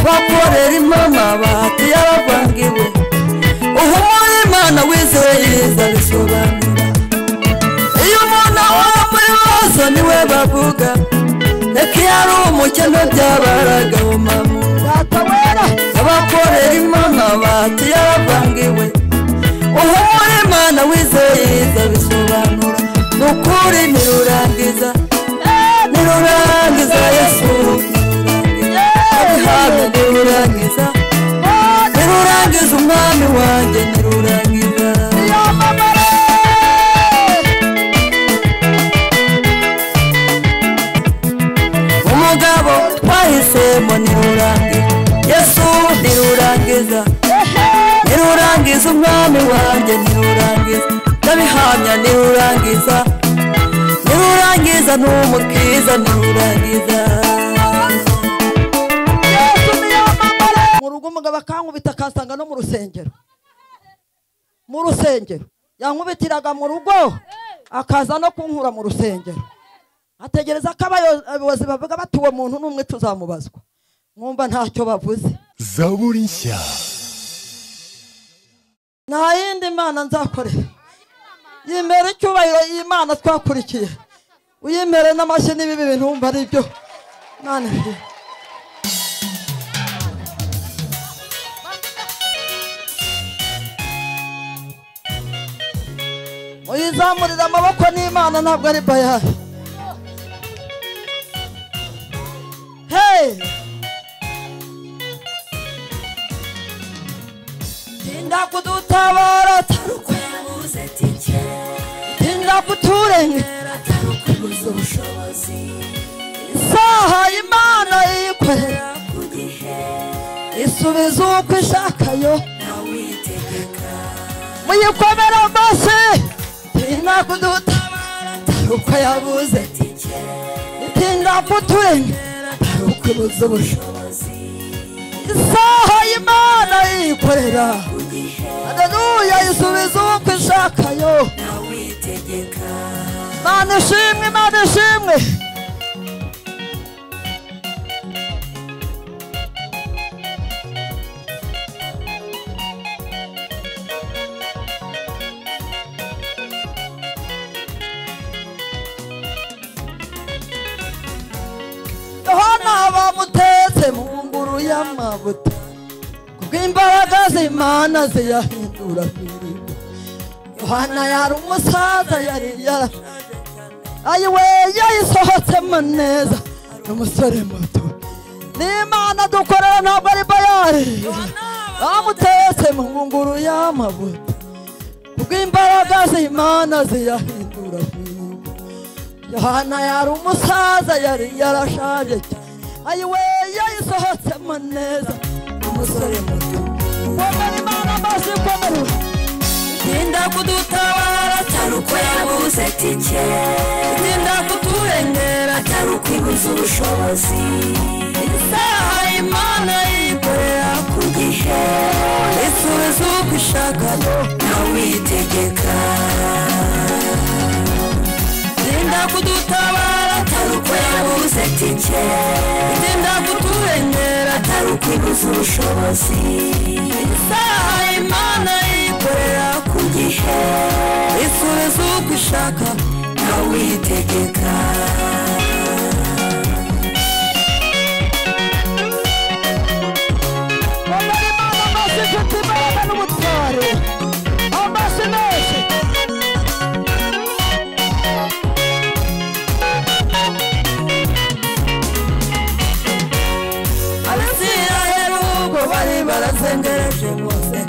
bakorerimo amabati yaravangiwe uhumure imana wizeye izabisobanura iyo umuntu ahora muri bose niwe bavuga reka iyo ari umukene byabaragaho mamu abakorerimo amabati yaravangiwe uhumure imana wizeye izabisobanura ni ukuri nirurangiza nirurangiza yesu hano nirurangiza nirurangiza umwami wanjye nirurangiza umugabo twahisemo nirurangiza yesu nirurangiza nirurangiza umwami wanjye nirurangiza ndabihamya nirurangiza nirurangiza n'umukiza nirurangiza mu rugo umugabo akankubita akansanga no mu rusengero mu rusengero yankubitiraga mu rugo akaza no kunkura mu rusengero ategereza ko abayobozi bavuga bati uwo muntu ni umwe tuzamubazwa mwumva ntacyo bavuze zaburi nshya nta yindi mana nzakorera yimera icyubahiro y'imana twakurikiye uyimere n'amashyi n'ibibi bintu wumva ari byo mana ibi- muyizamurire amaboko n'imana ntabwo ari bayari heyi tinda kudutabara Kwebuze tike, tinda kuturenge kubuza ubushobozi, isaha imana yikorera ku gihe isubiza uko ishakayo nawe witegeka, muyikomere amaso tinda kudutabara uko yabuze tike, tinda kuturenge ukubuza ubushobozi, isaha y'imana yikorera ku gihe haleluya isubiza uko ishakayo nawe witegeka, mana ishimwe mana ishimwe yohana bamutetse mu nguru y'amavuta kubw'imbaraga z'imana ziyahindura firigo yohana yari umusaza yari yara ayiwe yayisohotsemo neza ni umusore muto n'imana dukorera ntabwo ari bayari bamutetse mu ngunguru y'amavuta kubw'imbaraga z'imana ziyahindura firigo yohana yari umusaza yari yarashaje cyane ayiwe yayisohotsemo neza umusore muto komera imana amaso komera tinda kudutabara atari uko yabuze tike, tinda kuturengera atari ukwibuza ubushobozi, isaha imana yikorera ku gihe isubiza uko ishakayo nawe witegeka, tinda kudutabara atari uko yabuze tike, tinda kuturengera atari ukwibuza ubushobozi, isaha imana yikorera ku gihe isubiza uko ishakayo nawe witegeka. komera imana amaso ifite imbaraga n'ubutware amaso menshi abisiraheli ubwo bari barazengereje mose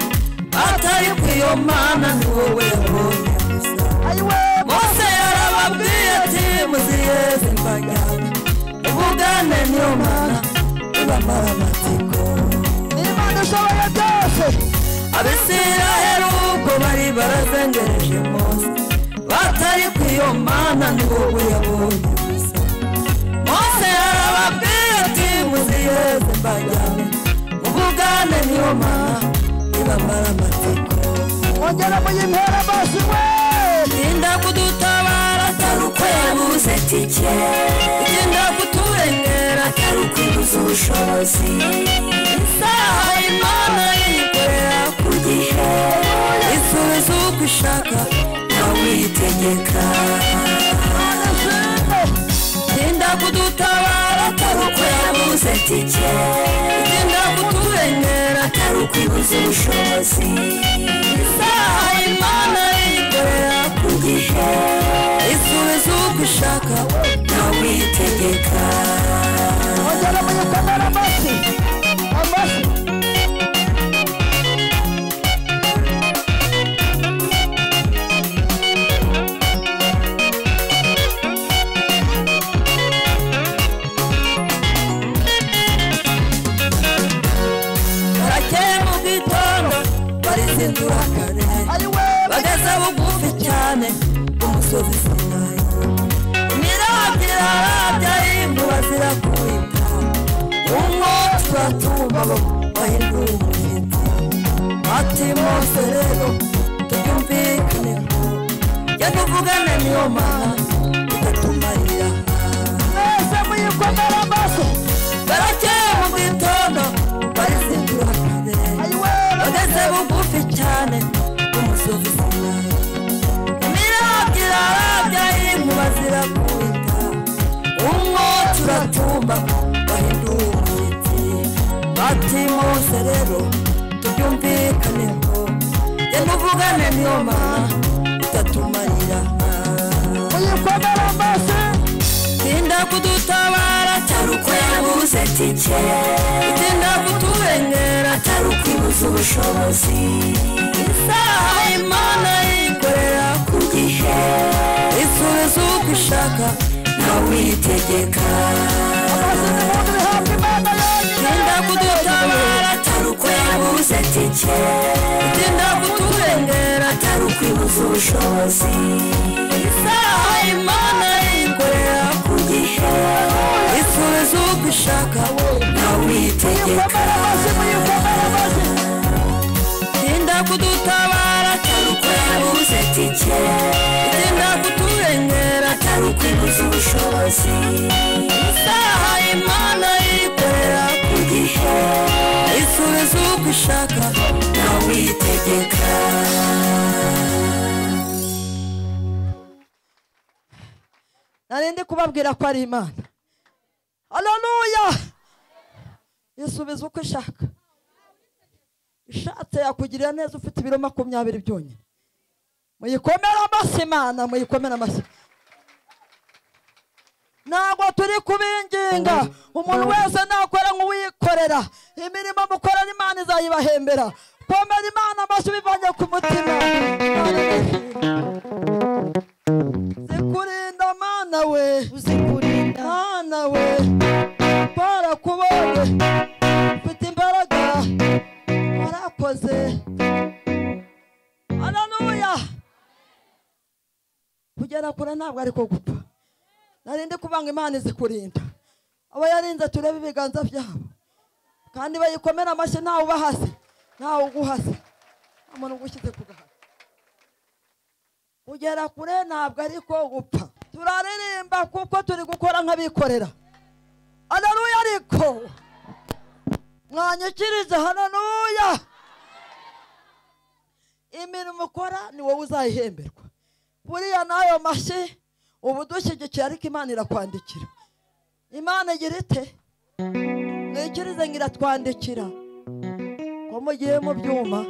batari ku iyo mana ni wowe yabonye gusa ayiwe mose yarababwiye ati muziyeze mbajyana ubugane niyo mana ibamara amatsiko imana ishoboye byose abisiraheli ubwo bari barazengereje mose batari ku iyo mana ni wowe yabonye gusa mose yarababwiye ati muziyeze mbajyane ubugane niyo mana ibamara amatsiko ongera muyimpera amaso we tinda kudutabara atari uko yabuze tike tinda kuturengera atari ukwibuza ubushobozi utegeka mana shimwe tinda kudutabara atari uko yabuze itike tinda kuturengera atari ukwibuza ubushobozi isaha imana yikorera ku gihe isubiza uko ishaka nawe uyitegeka ongera muyikomere amashyi amashyi barakeye mu bwitondo barizindura kare ariwe bageze bugufi cyane umusozi sinayi mirabyo byayimbu bazira kubita umwotsi uratuma bahindura umuhita ati mose rero tubyumvikaneho jya tuvugane niyo mana tudatumarira mwese muyikomere amashyi barakeye mu gitondo barizindura kare ariwe bageze bugufi cyane umusozi sinayi imirabyo irarabya inkuba zirakubita umwotsi uratumba bahindura umushyitsi bati mose rero tubyumvikaneho genda uvugane niyo mana itatumarira muyikomere amashyi tinda kudutabara cyane atari uko yabuze itike tinda kutubengera atari ukwibuza ubushobozi isaha imana yikorera ku gihe isubiza uko ishaka nawe uyitegeka amashyi ni ibihumbi bihabwa imana yonyine tinda kudutabara atari uko yabuze itike tinda kuturengera atari ukwibuza ubushobozi isaha imana yikorera ku gihe isubiza uko ishaka nawe uyitegeka muyikomere amashyi muyikomere amashyi tinda kudutabara atari uko yabuze itike tinda kuturengera atari ukwibuza ubushobozi isaha imana yikorera ku gihe isubiza uko ishaka nawe uyitegeka narindi kubabwira ko ari imana haleluya isubiza uko ishaka ishatse yakugirira neza ufite ibiro makumyabiri byonyine muyikomere amashyi imana muyikomere amashyi ntabwo turi kubinginga umuntu wese nakora nk'uwikorera imirimo mukorera imana izayibahembera komera imana amashyi bivanye ku mutima Imana irashimwe. zikurinda mana we uzikurinda mwana we barakubonye ufite imbaraga warakoze haleluya kugera kure ntabwo ariko gupfa narinde kubanga imana izikurinda abo yarinze turebe ibiganza byabo kandi bayikomera amashyi ntawe ubahase ntawe uguhase nta muntu ugushyize ku gahanga kugera kure ntabwo ariko gupfa turaririmba kuko turi gukora nk'abikorera haleluya ariko mwanyikirize haleluya imirimo ukora ni wowe uzayihemberwa buriya n'ayo mashyi uba udushyigikiye ariko imana irakwandikira imana igira ite mwikirize ngo iratwandikira ko mugiye mu byuma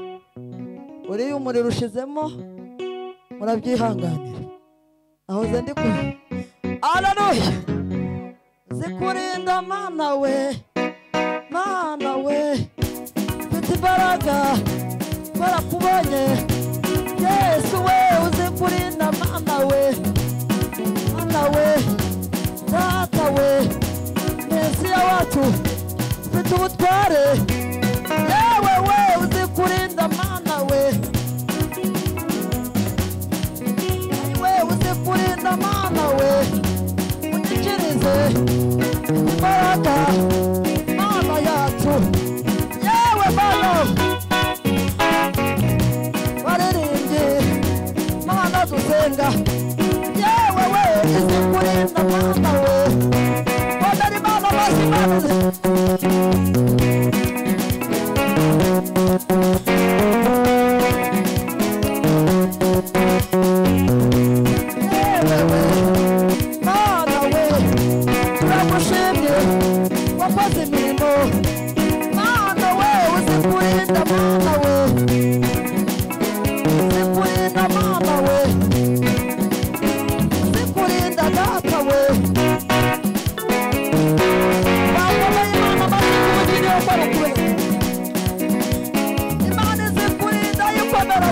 uriya umuriro ushizemo murabyihanganira nahoze ndi kure araruye zikurinda mana we mana we mfite imbaraga barakubonye yesu we uzikurinda mana we mana we data we mesiya wacu mfite ubutware yewe we uzikurinda mana we we uze kurinda mana we unyikirize imbaraga mana yacu yewe mana baririmbye mana dusenga yewe we uze kurinda mana we bonera imana mazi mazi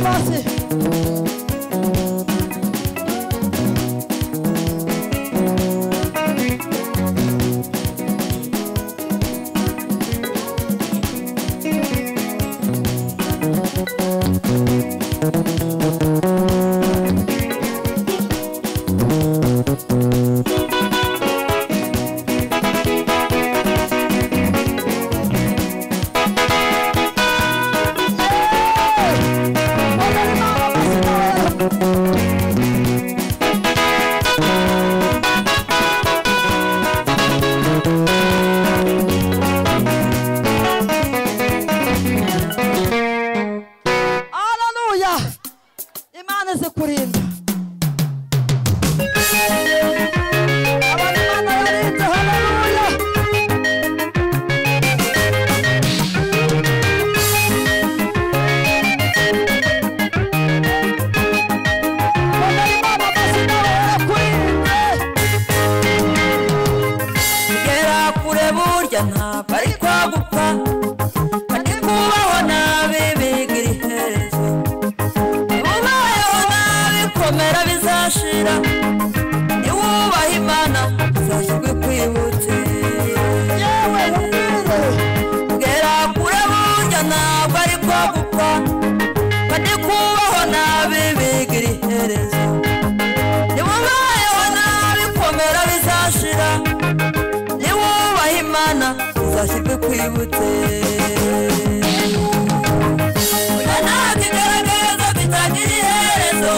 hasi haleluya imana izikurinda abantu imana yarinze haleluya Mwana w'Imana, amaso yawe yarakurinze. kugera kure burya ntabwo ari kwagupfa kandi kubaho nabi bigira iherezo niba ubayeho nabi komera bizashira niba ubaha imana uzashyirwe kwibutse yewe ubwire kugera kure burya ntabwo ari kwagupfa kandi kubaho nabi bigira iherezo niba ubayeho nabi komera bizashira niba wubaha imana uzashyirwe kwibutse ntabwo igaragaza bitagira iherezo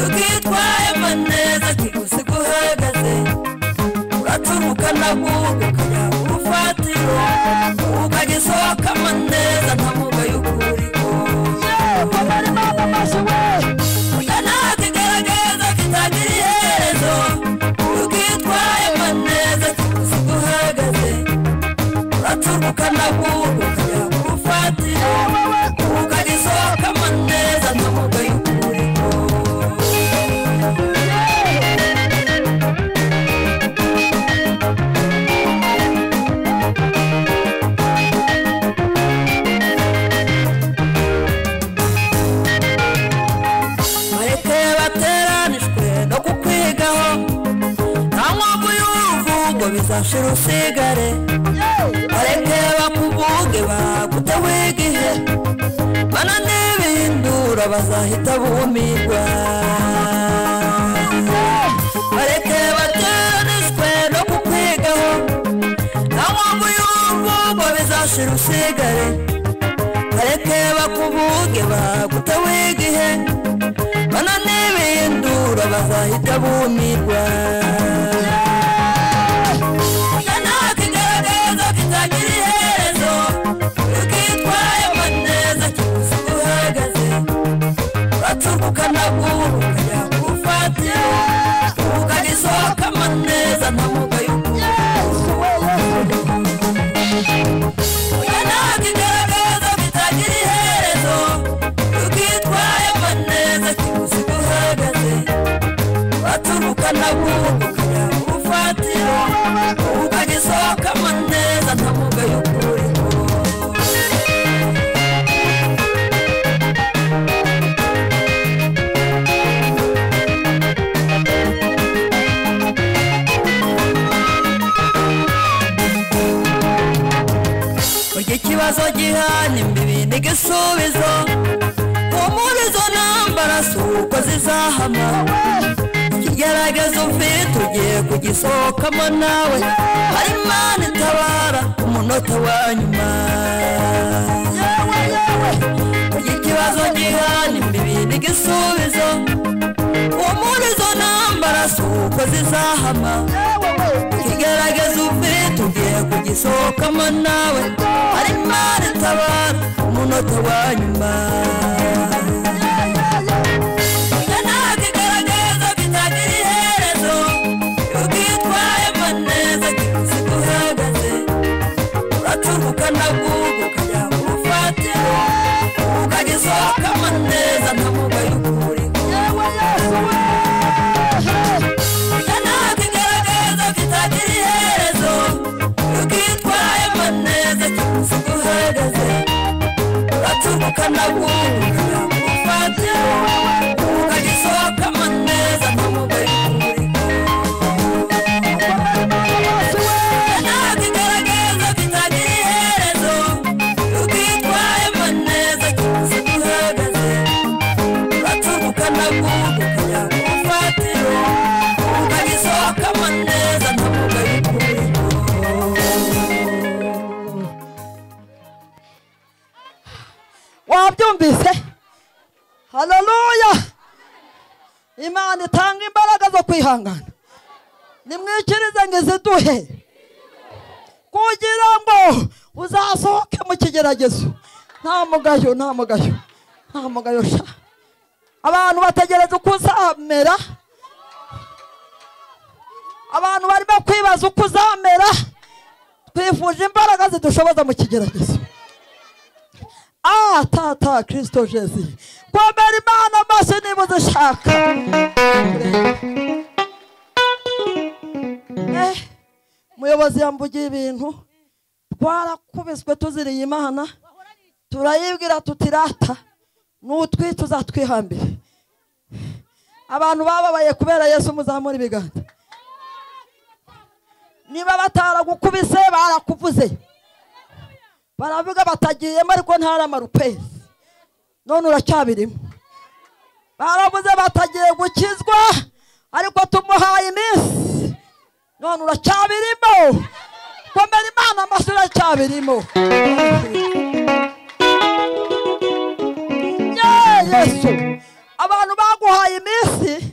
ukitwayemo neza kigusiga uhagaze uracumuka nabwo ukajya ku rufatiro ukagisohokamo neza nta mugayo ukuriho kanakigaragaza kitagira iherezo ukitwayemo neza kiguzi guhagaze uracuruka nabwo ukajya ku rufatiro ukagisohokamo neza nta mugayo ukuriho bareke bateranijwe no kukwigaho nta mpamvu y'uruvugo bizashira usigare bareke bakuvuge baguteho igihe bana n'ibihindura bazahita bumirwa bareke bateranijwe no kukwigaho nta mpamvu y'uruvugo bizashira usigare bareke bakuvuge baguteho igihe bana n'ibindura bazahita bumirwa kanakigaragaza kitagira iherezo ukitwayemo neza kiguzi guhagaze uracuruka nabwo ukajya kufatira ukagisohokamo neza nta mugayo kanakigaragaza kitagira iherezo ukitwayemo neza kiguzi guhagaze uraturuka nabwo ukajya kurufatira ukagisohokamo neza nta mugayo ukuriho burya ikibazo gihana imbibi n'igisubizo humurizo ntambara si uko zizahama ikigeragezo ufite ugiye kugisohokamo nawe hari imana itabara umunota wa nyuma burya ikibazo gihana imbibi n'igisubizo humurizo ntambara si uko zizahama kigaragaza ufite ugiye kugisohokamo nawe hari imana itabara umunota wa nyuma kanakigaragaza kitagira iherezo ukitwayemo neza kiguzi guhagaze uracuruka nabwo ukajya kurufatira ukagisohokamo neza nta mugayo ukuriho kanakigaragaza kitagira iherezo ukitwayemo neza kiguzi guhagaze uraturuka nabwo ukajya kurufatira nagukugira ngo ufatire ukabisohokamo neza ntabwo ugabikuremo wabyumvise haleluya imana itanga imbaraga zo kwihangana nimwikirize ngo iziduhe kugira ngo uzasohoke mu kigeragezo nta mugayo nta mugayo nta mugayo sha abantu bategereza uko uzamera abantu barimo kwibaza uko uzamera twifuje imbaraga zidushoboza mu kigeragezo Ah, tata Kristo Jesu. Kwambara Imana amaso niba uzishaka. Eh, Muyobozi yambugiye ibintu twarakubiswe tuziriye Imana turayibwira tuti rata nutwite uzatwihambire abantu bababaye kubera Yesu muzamura ibiganza niba bataragukubise barakuvuze baravuga batagiyemo ariko ntari amarupesi none uracyabirimo baravuze batagiye gukizwa ariko tumuhaye iminsi none uracyabirimo komera imana amaso uracyabirimo Ye, yesu abantu baguhaye iminsi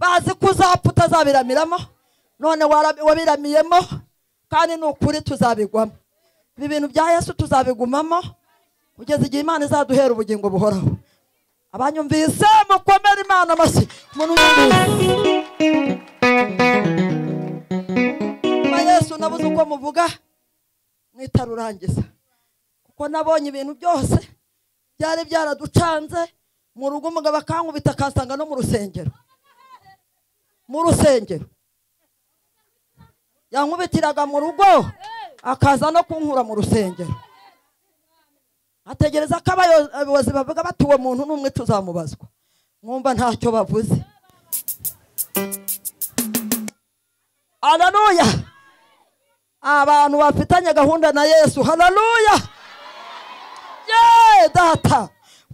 bazi ko uzapfa utazabiramiramo none wara- wabiramiriyemo kandi ni ukuri tuzabigwamo ibi bintu bya yesu tuzabigumamo kugeza igihe imana izaduhera ubugingo buhoraho abanyumvise mukomere imana amashyi umuntu unyumvise nyuma yesu nabuze uko muvuga mwitarurangiza kuko nabonye ibintu byose byari byaraducanze mu rugo umugabo akankubita akansanga no mu rusengero mu rusengero yankubitiraga mu rugo akaza no kunkura mu rusengero ategereza ko abayo- abayobozi bavuga bati uwo muntu n'umwe tuzamubazwa mwumva ntacyo bavuze hararuya abantu bafitanye gahunda na yesu hararuya ye data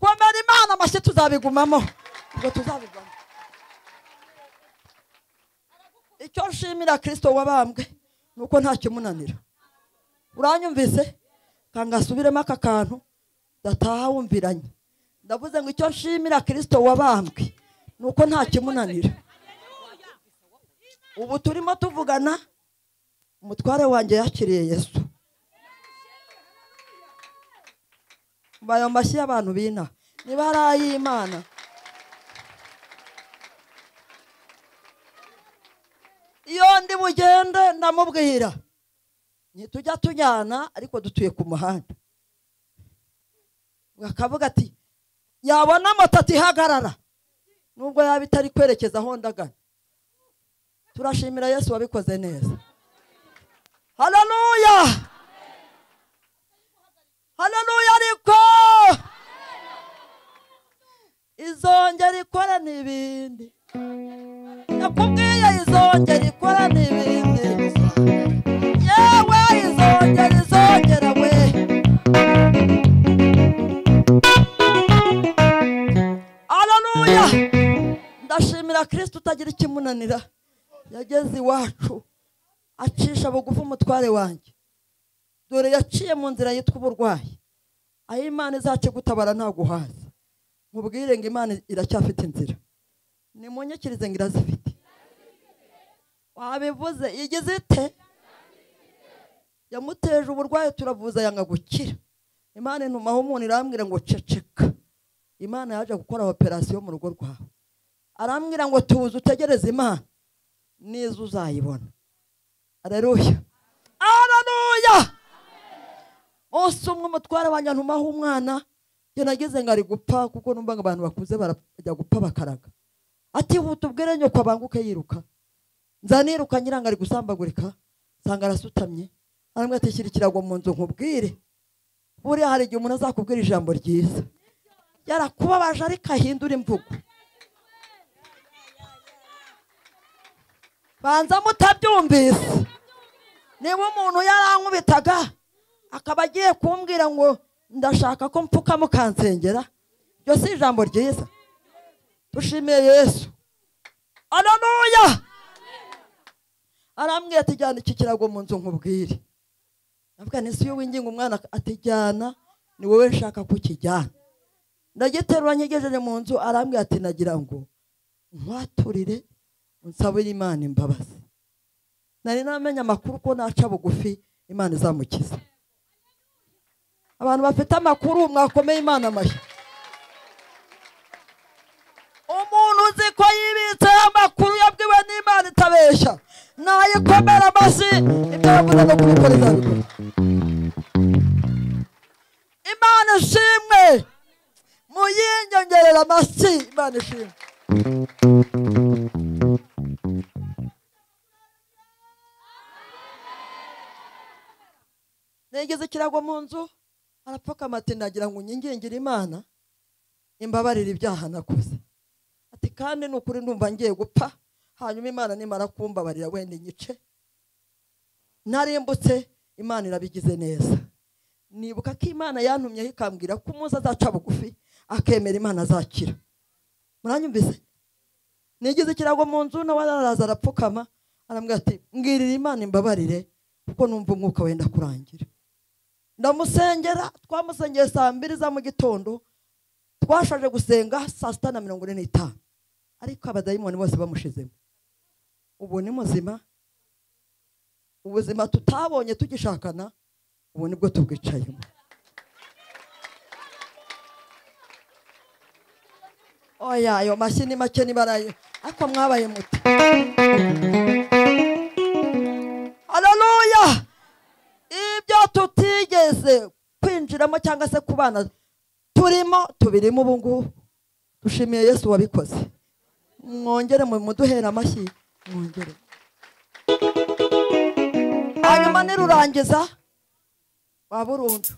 komera imana amashyi tuzabigumamo ubwo tuzabigumamo icyo nshimira kirisito wabambwe ni uko nta kimunanira uranyumvise kangasubiremo aka kantu ndataha wumviranye ndavuze ngo icyo nshimira kirisito wabambwe ni uko nta kimunanira ubu turimo tuvugana umutware wanjye yakiriye yesu mbaye amashyi y'abantu bina niba ari ay'imana iyo ndi bugende ndamubwira ntitujya tujyana ariko dutuye ku muhanda bakavuga ati yabona moto atihagarara nubwo yaba itari kwerekeza aho ndagana turashimira yesu wabikoze neza hararuya hararuya ariko izongera ikora n'ibindi nakubwiye izongera ikora n'ibindi yewe izongera izongera we haleluya ndashimira kirisito utagira ikimunanira yageze iwacu acisha bugufi umutware wanjye dore yaciye mu nzira yitwa uburwayi aho imana izacyigutabara ntaguhaza mubwire ngo imana iracyafite inzira nimunyikirize ngo irazifite wabivuze igize ite yamuteje uburwayi turavuza yanga gukira imana intumaho umuntu irambwira ngo ceceka imana yaje gukora operasiyo mu rugo rwawe arambwira ngo tuze utegereze imana neza uzayibona areruya araruya umunsi umwe umutware wanjye ntumaho umwana njye nagize ngo ari gupfa kuko numva ngo abantu bakuze barajya gupfa bakaraga atihuta ubwire nyoko abanguke yiruka nza niruka nyirango ari gusambagurika nsanga arasutamye aramwe atishyira ikirago mu nzu nkubwire buriya hari igihe umuntu azakubwira ijambo ryiza yarakubabaje ariko ahindura imvugo banza mutabyumvise niba umuntu yarankubitaga akaba agiye kumbwira ngo ndashaka ko mpfuka mukansengera iryo si ijambo ryiza dushimiye yesu aranuya arambwira ati jyana iki kirago mu nzu nkubwire ndavuga nti si winginga umwana atijyana ni wowe nshaka kukijyana ndagiterura nkigejeje mu nzu arambwira ati nagira ngo nkwaturire unsabire imana imbabazi nari namenya amakuru ko naca bugufi imana izamukiza abantu bafite amakuru mwakomeye imana amashyi umuntu uzi ko yibitseho amakuru yabwiwe n'imana itabeshya nayikomera amashyi ibyo yavuze no kubikoreza imana ishimwe muyiyongerera amashyi imana ishimwe nigeze ikirago mu nzu arapfukama ati nagira ngo unyingingire imana imbabarire ibyaha nakoze ati kandi ni ukuri ndumva ngiye gupfa hanyuma imana nimara kumbabarira wenda igice narimbutse imana irabigize neza nibuka ko imana yantumyeho ikambwira ko umunsi azaca bugufi akemera imana azakira muranyumvise nigeze ikirago mu nzu nawe araza arapfukama arambwira ati mbwirira imana imbabarire kuko numva umwuka wenda kurangira ndamusengera twamusengeye saa mbiri za mu gitondo twashaje gusenga saa sita na mirongo ine n'itanu ariko abadayimoni bose bamushizemo ubu ni muzima ubuzima tutabonye tugishakana ubu nibwo tubwicayemo oya ayo mashyi ni make nibarayo ariko mwabaye muti haleluya ibyo tutigeze kwinjiramo cyangwa se kubana turimo tubirimo ubu ngubu dushimiye yesu wabikoze mwongere mu- muduhere amashyi mwongere hanyuma nirurangiza wa burundu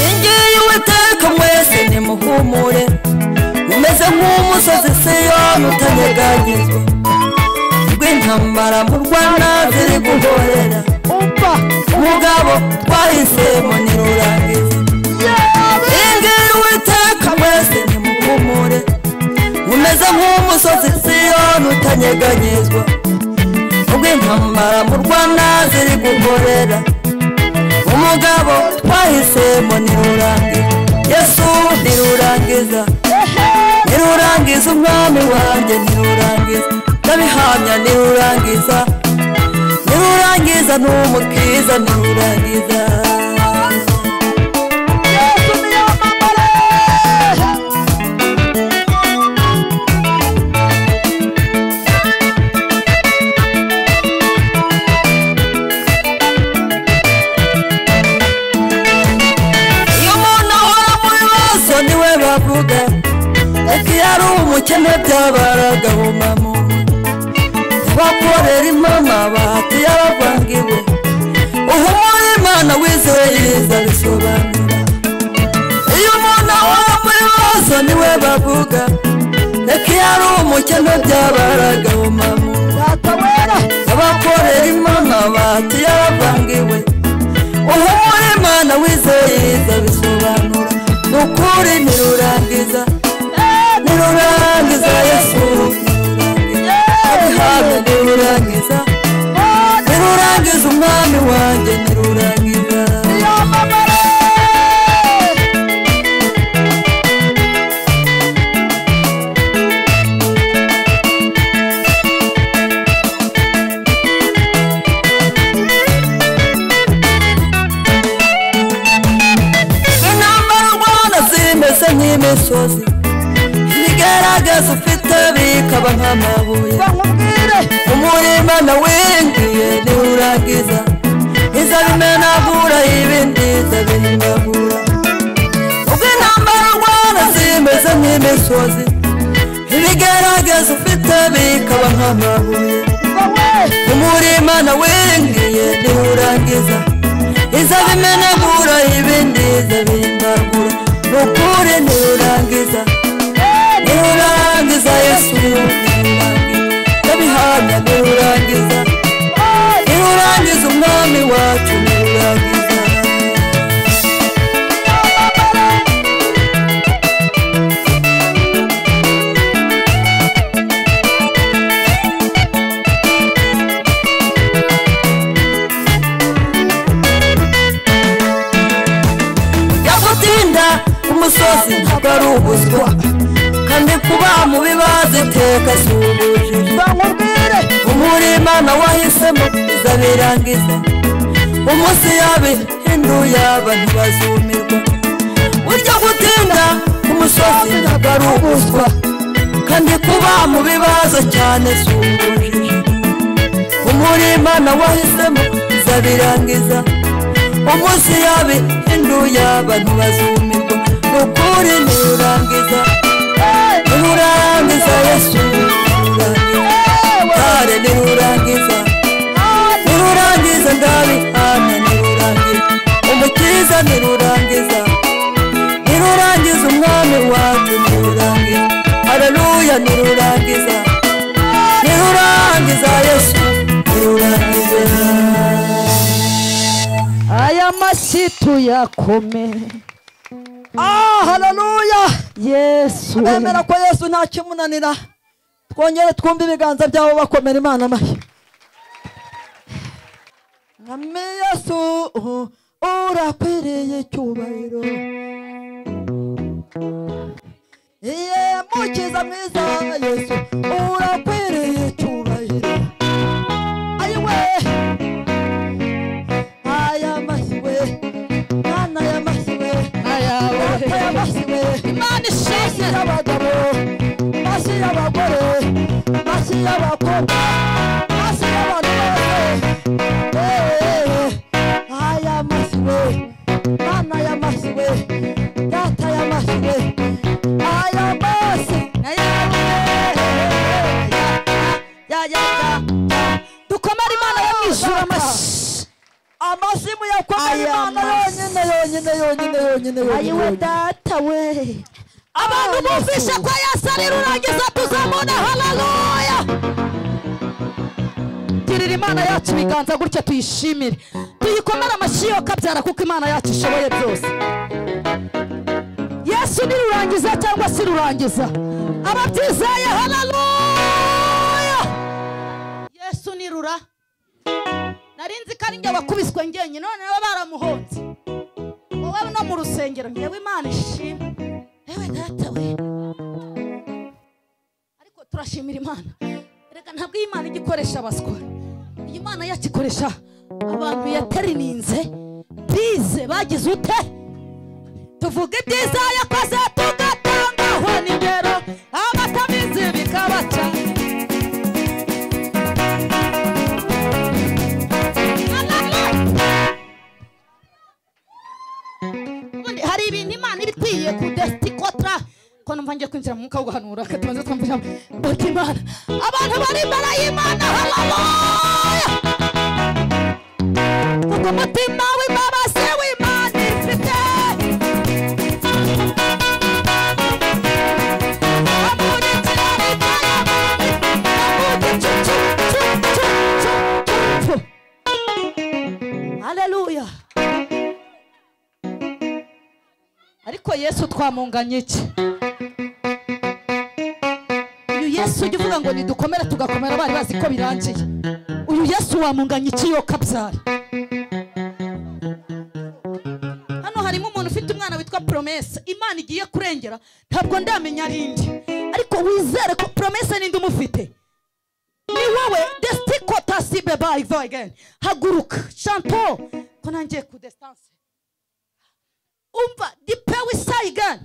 ingiyi uwiteka mwese nimuhumure mumeze nk'umusozi siyoni utanyeganyezwa rw'intambara mu rwanda ziri guhorera umva mugabo twahisemo nirurangiza ingiyi uwiteka mwese nimuhumure mumeze nk'umusozi siyoni utanyeganyezwa rw'intambara mu rwanda ziri guhorera umugabo twahisemo nirurangiza yesu nirurangiza nirurangiza umwami wanjye nirurangiza ndabihamya nirurangiza nirurangiza n'umukiza nirurangiza yesu niyamamare iyo umuntu ahora mu bibazo niwe bavuga ati yari umukene byabaraga bumamu bakorera impama bahati yaravangiwe uhumura imana wizewe yiza bisobanura iyo umuntu ahora muri bibazo niwe bavuga reka iyo ari umukene byabaraga bumamu data wera abakorera imana bahati yaravangiwe uhumura imana wizewe yiza bisobanura ni ukuri nirurangiza nirurangiza yesu abihaga nirurangiza nirurangiza umwami wanjye nirurangiza intambara u rwanda zimeze nk'imisozi ibigaragaza ufite bikaba nk'amabuye nkubwire umurima nawingiye niwurangiza izabimenagura ibindi zabimenagura ubwo intambara rwanda zimeze nk'imisozi ibigaragaza ufite bikaba nk'amabuye umurima nawengiye niwurangiza izabimenagura ibindi izabindagura nukure niwurangiza niwurangiza yesu ndabihamya niwurangiza niwurangiza umwami wacu niwurangiza yagutinda ku musozi ntabwo ari ubuzwa kandi kuba mubi baziteka si ubujiji umurima nawe wahisemo izabirangiza umunsi yabihinduye aba ntibazumirwa burya gutinda ku musozi ntabwo ari ubuzwa kandi kuba mu bibazo cyane si ubujiji umurima nawe wahisemo izabirangiza umunsi yabihinduye abantu bazumirwa ni ukuri ntirurangiza ntirurangiza yesu kare ntirurangiza ntirurangiza ndabihamya ntirurangiza umukiza ntirurangiza ntirurangiza umwami wacu ntirurangiza haleluya ntirurangiza ntirurangiza yesu ntirurangiza aya mashyi tuyakome ah hararuya yesu bemera ko yesu nta kimunanira twongere twumve ibiganza byabo bakomera imana amashyi mwami yesu uh, urakwiriye icyubahiro iye mukiza mwiza yesu urakwiriye icyubahiro ayiwe aya masiwe mwana ya masiwe data ya masiwe imana masi y'abagabo masi y'abagore masi y'abakobwa masi y'abantu bose Eee, aya masiwe mwana ya masiwe data ya masiwe aya masi ya ya ya dukomere imana yo mu ijuru amashyi amashyi muyakomeye Aya imana mashyi. yonyine yonyine yonyine yonyine ayiwe yonyine data we abantu bumvishe ko yesu ari rurangiza tuzamubona hararuya tirira imana yacu ibiganza gutya tuyishimire tuyikomere amashyi yo kabyara kuko imana yacu ishoboye byose yesu ni rurangiza cyangwa si rurangiza ababyizeye hararuya yesu ni rura nari nzi ko ari njye wakubiswe ngenyine none baba baramuhonze wowe no mu rusengero ngewe imana ishimwe yewe data we ariko turashimira imana reka ntabwo iyi mana igikoresha abaswa iyi mana yakikoresha abantu yaterininze bize bagize ute tuvuga ibyiza yakoze tugatangaho n'ingero abatamizi bikabaca ubundi hari ibintu imana iba ikwiye kudesitikotra ko numva ngiye kwinjira mu mwuka wo guhanura reka tubanze twumvira bati imana abantu bari imbere y'imana hararoya kuko umutima w'imbabazi w'imana ifite Amurikira leta y'abantu, amugicu, cu, cu, cu, cu, cu, cu. Hallelujah. ariko yesu twamunganye iki uyu yesu ujya uvuga ngo nidukomere tugakomera bari bazi ko birangiye uyu yesu wamunganye iki yo kabyara hano harimo umuntu ufite umwana witwa poromese imana igiye kurengera ntabwo ndamenya ari indi ariko wizere ko poromese n'indi umufite ni wowe desitiko tasibe bayi vayigeni haguruka shanto ko nangiye ku desitanse umva dipewe isaha igana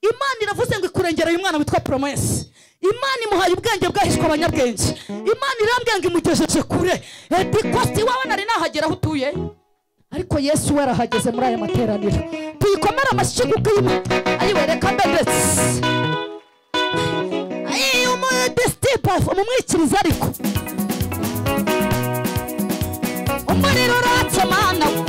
imana iravuze ngo ikurengereye umwana witwa poromesi imana imuhaye ubwenge bwahishwe abanyabwenge imana irambwira ngo imugejeje kure edikosti iwawe nari nahagera aho utuye ariko yesu we arahageze muri aya materaniro tuyikomere amashyi kuko iyo ayiwereka mbedetse ayi umudesitipa yosefu umumwikiriza ariko umuriro uratse mana we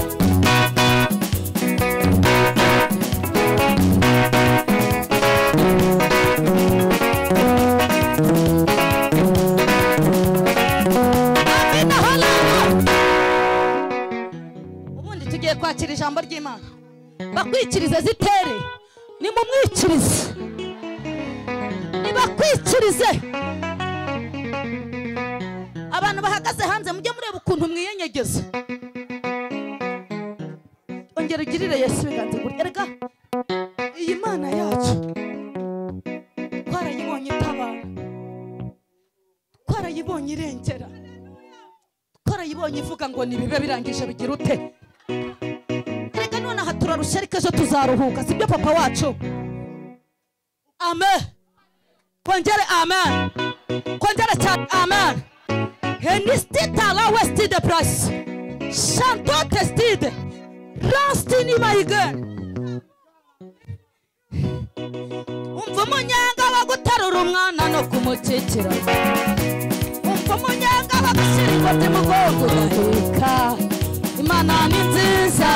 Amina, haleluya. ubundi tugiye kwakira ijambo ry'imana bakwikirize zitere nimumwikirize nibakwikirize abantu bahagaze hanze mujye mureba ukuntu mwiyenyegeza ongera ugirire yesu ibiganza gutya erega iyi mana yacu twarayibonye itabara twarayibonye irengera twarayibonye ivuga ngo nibibe birangije bigira ute reka nonaha turarusharika ejo tuzaruhuka sibyo papa wacu amen kongere amen kongere cyane amen henistitala westide purasi shanto tesitide rasitini mayigeni umva umunyanga wo guterura umwana no kumukikira umva umunyanga wo gushyira ikoti mu bwonko uraheka imana ni nziza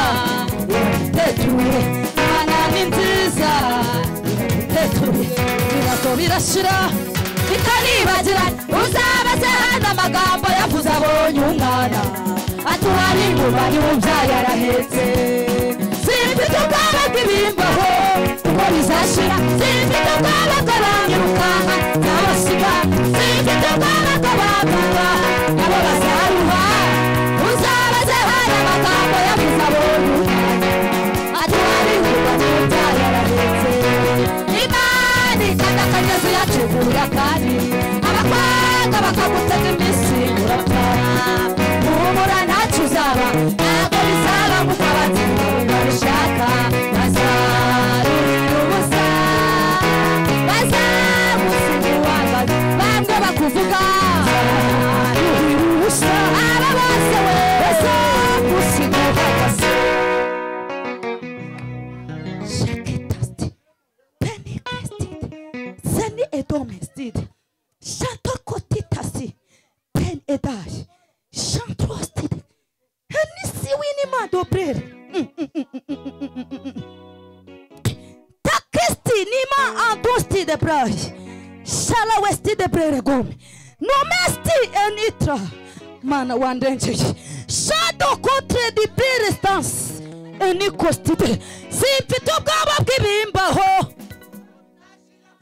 iraguteture imana ni nziza iraguteture ibibazo birashira bitaribagirana uzabaze hano amagambo yavuze abonye umwana atuhari inyuma niwubyaye arahetse simfite ubwoba bw'ibimbaho kuko bizashira simfite ubwoba bw'abanyirukanka n'abasiga simfite ubwoba bw'abaguha nabo bazaruha uzabaze hano amagambo yavuze abonye umwana atuhari inyuma niwubyaye arahetse imana ikanda akagezi yacubura kandi abakwanga bakagutega iminsi urapfana humura ntacyo uzaba ntabwo bizaba kuko abatsinda babishaka bazarurira ubusa bazamusigira bamwe bakuvuga zarurira ubusa aba bose we bazamusigira bagasa Shaketasti, Pentecost, Seni Edomestid, Shatokotitasi, Pen Edash, Shantrostid, Henisi Winima Dobrel, Takisti Nima Andosti de Brash, Shalawesti de Breregom, Nomesti Enitra, Mana Wandenche, Shadow Kotre de Brerestance, Enikostide, Simfite ubwoba bw'ibimbaho.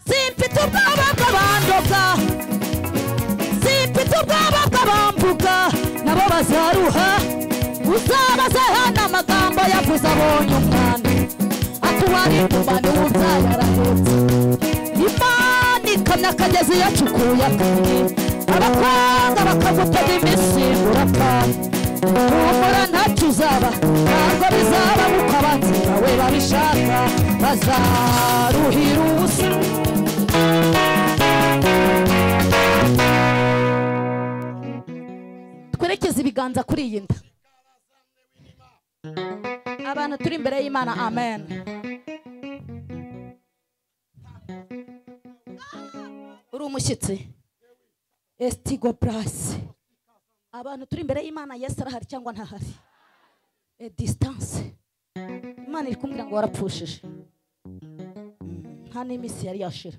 simfite ubwoba bw'abandoga simfite ubwoba bw'abambuga nabo bazaruha uzabaze hano amagambo yavuze abonye umwana atuwari inyuma n'uwubyaye arahetse imana ikamya akagezi yacukuye akandi abakwanga bakagutega iminsi urapfa humura ntacyo uzaba ntabwo bizaba kuko abanzi bawe babishaka bazaruhira ubusa twerekeze ibiganza kuri iyi nda abantu turi imbere y'imana amen uri umushyitsi esitigo purasi abantu turi imbere y'imana yesu arahari cyangwa ntahari e disitanse imana iri kumbwira ngo warapfushije Mm, nta n'iminsi yari yashira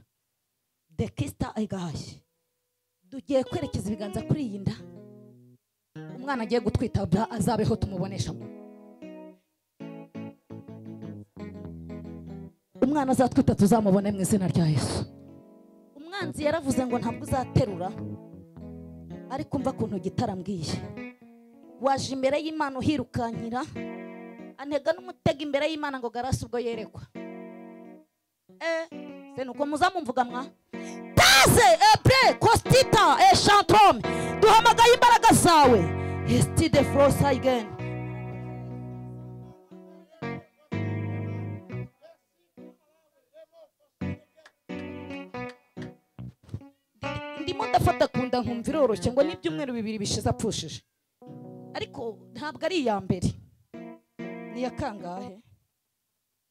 dekisita egaye tugiye kwerekeza ibiganza kuri iyi nda umwana agiye gutwita bra azabeho tumubonesha umwana azatwita tuzamubone mu izina rya yesu umwanzi yaravuze ngo ntabwo uzaterura ariko umva ukuntu gitarambwiye waje imbere y'imana uhirukankira antega n'umutego imbere y'imana ngo garasi ubwo yerekwa eh se nuko muzamumvuga mwa taze ebre kostita eshantrome duhamagaye imbaraga zawe hesitide forosa igeni ndimo ndafata ku nda nkumva iroroshye ngo n'ibyumweru bibiri bishize apfushije ariko ntabwo ari iya mbere ni iya kangahe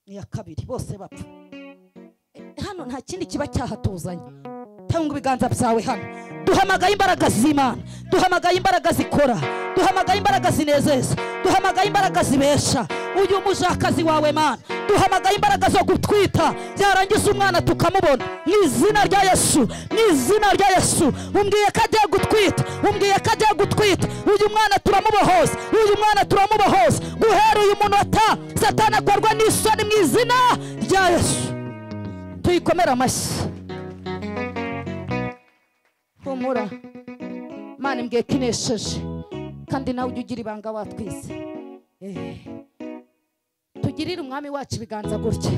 ni iya kabiri bose bapfa Eh, hano nta kindi kiba cyahatuzanye tanga ibiganza byawe hano duhamagaye imbaraga z'imana duhamagaye imbaraga zikora duhamagaye imbaraga zinezeza duhamagaye imbaraga zibesha uyu mujakazi wawe mana duhamagaye imbaraga zo gutwita byarangiza umwana tukamubona mu izina rya yesu mu izina rya yesu umbwiye ko agiye gutwita umbwiye ko agiye gutwita uyu mwana turamubohoza uyu mwana turamubohoza guhera uyu munota satana akorwa n'isoni mu izina rya yesu tuyikomere amashyi humura mana imbwiye ko inesheje kandi nawe ujye ugira ibanga watwize Eh. tugirire umwami wacu ibiganza gutya